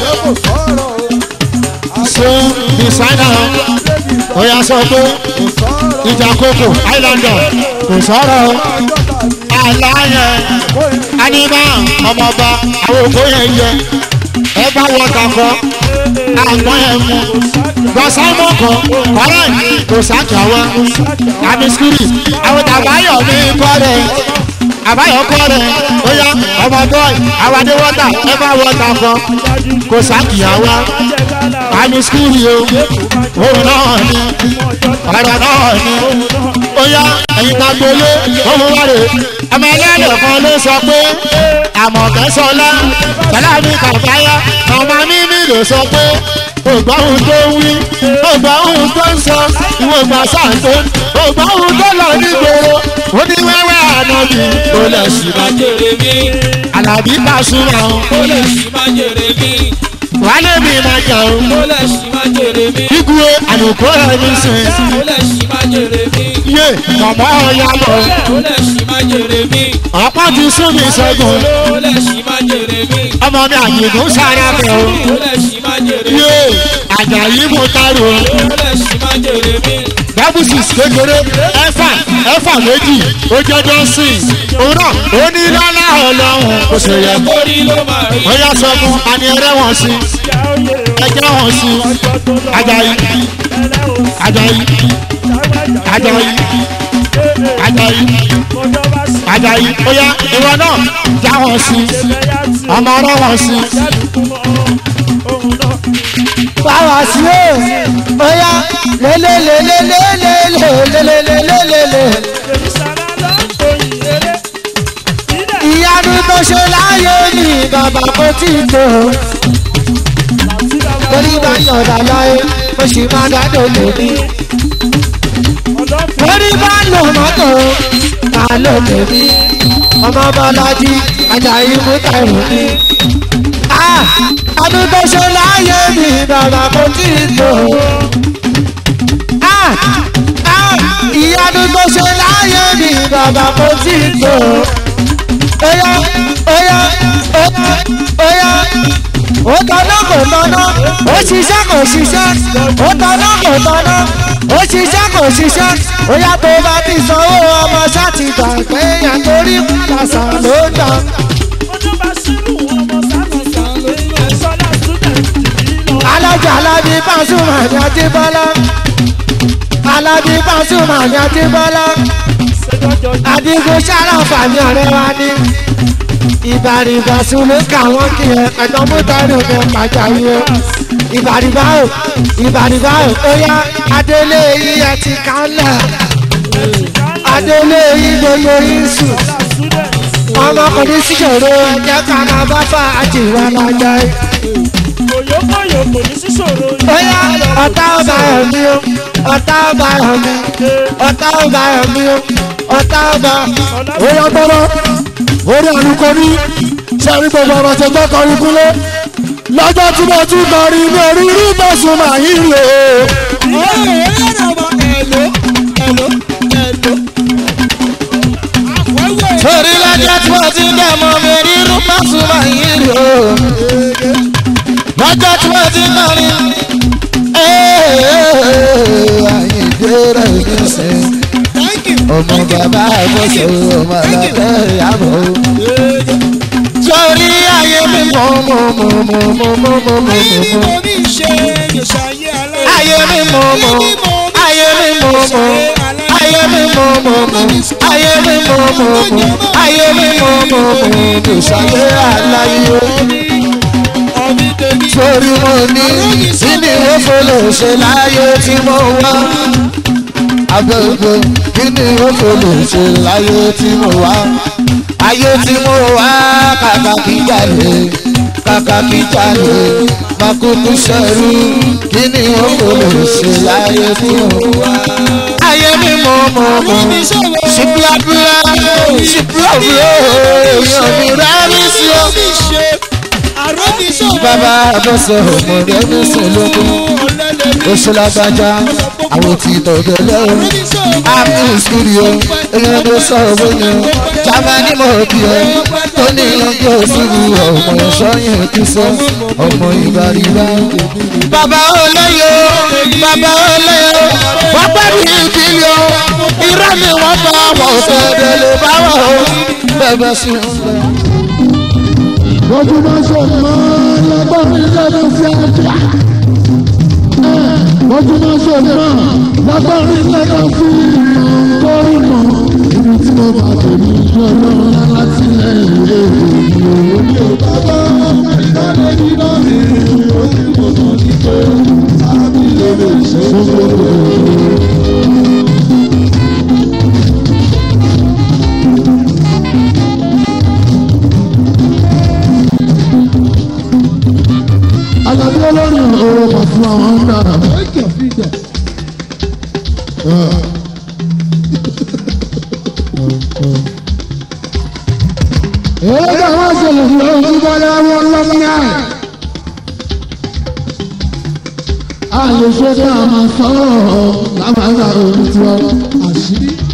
ṣé dìsáínà ó yà sọ pé ìjà kókò islander kò sọ̀rọ̀ o àlàyé anima ọmọọba àwọn òkú yẹn yẹ ẹ bá wọ kakọ àgbọn yẹn mú gbọ̀sámọ̀ kan kọ́rẹ́ kò sájà wá àmísírì àwọn tàbáyọ̀ mi kọ́ rẹ̀ àbáyọ̀ kọ́ rẹ̀ ó yá ọmọ bọ́ọ̀ì àwàdé wọ́tà ẹ bá wọ́tà kan kò sákìyà wá àmísírì o òun náà ni ọ̀rọ̀ náà ni ó yá ẹ̀yin ta gbolé òun wá rè ọmọ ẹlẹ́dẹ̀ kan ló sọ pé àmọ̀kẹ́sọlá tọ́lá mi kàfáyà ọmọ mímí ló sọ pé ògbà ohun tó ń wí ògbà ohun tó ń sọ ìwọ ìgbà sáǹtó ògbà ohun tó lọ nígboro ó ní wẹ́wẹ́ ànábì ó lẹ̀ sí má jèrè mí àlàbí pàṣúmọ̀ ó lè ṣì má jèrè mí wálé mi máa jà ó ó lè ṣì má jèrè mí kíkúwe àlùkò ẹni sìn ó lè ṣì má jèrè mí yé mọ̀mọ́ ọ̀yá lọ ó lè ṣì má jèrè mí ọ̀pá ti sún mi sẹ́gun ó lè ṣì má jèrè mí ọmọ mi àyìnbó sára bẹ̀ ó ó lè ṣì má jèrè mí yé àjàyí mo taro ó lè ṣì má jèrè mí dábùsì kékeré ẹfà ẹfà méjì ó jẹ́ dọ́sìn òun náà ó ní lọ́lá ọlọ́run kò sì yẹ kó orí ló máa rí ó yá sọ fún ani ẹrẹ́ wọn sí ẹjẹ́ wọn sí ajayi ajayi ajayi ajayi ajayi ó yá ìwọ náà já wọn sí ọmọ ọrọ wọn sí báwa sí o bóyá lélelelelelelelelelelelele ìyanu tó ṣe láyé mi bàbá kò tí ì tó torí bá yọ̀dà láyé mo sì máa dádò lómi torí bá lò mọ́tò máa lò lómi ọmọ bọ́lájí ajayi mú tẹ̀rù mi. ọdún tó ṣe láyé mi bàbá kò tí ì tó. ìyanu tó ṣe láyé mi bàbá kò tí ì tó. Oya oya oya oya ó tọ́nà kò tọ́nà ó ṣiṣẹ́ kò ṣiṣẹ́ ó tọ́nà kò tọ́nà ó ṣiṣẹ́ kò ṣiṣẹ́ oya tó bá ti sanwó ọmọ ṣáàtì gbà pé àtòrí kàṣà ló ń dà. alájà alábí pàṣùmọ̀ ní àtibọ́lá alábí pàṣùmọ̀ ní àtibọ́lá adigun sáràfà ní ọ̀rẹ́ wa ní ìbàrìbà sùnú káwọn kì í ẹ̀dọ́ mútàrí ní pàjáwí o ìbàrìbà o ìbàrìbà o ó yá adélé yìí ẹ ti kálẹ̀ adélé yìí gbogbo yìí sùn ọmọkùnrin síjòrò ẹ̀jẹ̀ ká máa bá fà àjìwá lọ́jọ́ yìí. Òyòkòyò kò ní sí ṣòro yìí. ó yá ọ̀tá ọba ẹ̀mí o ọ̀tá ọba ẹ̀mí ọ̀tá ọba ẹ̀mí o ọ̀tá ọba ó yá tọ́lọ́ orí àlùkò ní sẹ́rí gbogbo ọ̀rọ̀ tó gbọ́ kọrin kúnlé lọ́jọ́ tí mo tún kọrin ní orí rí bẹ́sùn máa yí lò ó. torí lọ́jọ́ tí mo ti dẹ̀ mọ́ mi rí rúpásù máa yí rí o lọ́jọ́ tí mo ti kọrin àyìndé rẹ̀ ní sìn ọmọ bàbá àgbọ̀sọ̀ ọmọ àlàkẹ́ ìyàbọ̀ torí ayé mi mọ̀ mọ̀ mọ̀ mọ̀ mọ̀ mọ̀ mọ̀ mọ̀ mọ̀ ayé mi mọ̀ mọ̀ ayé mi mọ̀ mọ̀ ayé mi mọ̀ mọ̀ ayé mi mọ̀ mọ̀ ayé mi mọ̀ mọ̀ ayé mi mọ̀ mọ̀ mọ̀ kò ṣàyé aláyé torí mo ní kí ni wọ́n fọlọ́ ṣe láyé tí mo wá agbègbè kí ni wọ́n fọlọ́ ṣe láyé tí mo wá ayé tí mo wá kàkà kí jalè kàkà kí jalè makuku sẹ́rù kí ni wọ́n fọlọ́ ṣe láyé tí mo wá. ayé mi mọ̀ mọ̀ mọ̀ ṣùgbọ́n ṣùgbọ́n èèyàn mi rẹ́ mi sí o bàbá àbọ̀sọ̀ ọmọdé ní sọlọ́gbọ́n oṣù lágbájá àwọn tí tọ̀gẹ̀lẹ̀ o àmì studio èèyàn tó sọ owó yẹn jamani mo bí ẹ tó ní ọjọ́ òṣùwù ọmọ ìṣọ́yìn kí sọ ọmọ ìbáríwá. bàbá olóyè bàbá olóyè wọ́n pẹ́ bí ìkíni o irọ́ ni wọ́n bá wọ̀ fẹ́ẹ́ lè bá wọ̀ o bẹ́ẹ̀ sí ń lọ. Bójúmọ́ ṣe mọ́ lọ́gbọ́n mi lẹ́nu sí àjà. Bójúmọ́ ṣe mọ́ lọ́gbọ́n mi lẹ́nu sí torí mọ́. Ibi tí mo bá tèmi ní ọlọ́run láti lẹ́yìn èèyàn. Mi ò bá bá ìdálé nínú mi, ó sì mọ̀ mọ́ ní pé àbí lè lè ṣe é ṣe. Àlàbí olórin ọ̀rọ̀ kan fún àwọn ń dára. Èyí ká wá ṣẹlẹ̀ fún ojú bọ́lá wọn lọ́mìnà. A lè ṣe kí a máa sọ̀rọ̀ lámàdà orí tiwa. Àṣírí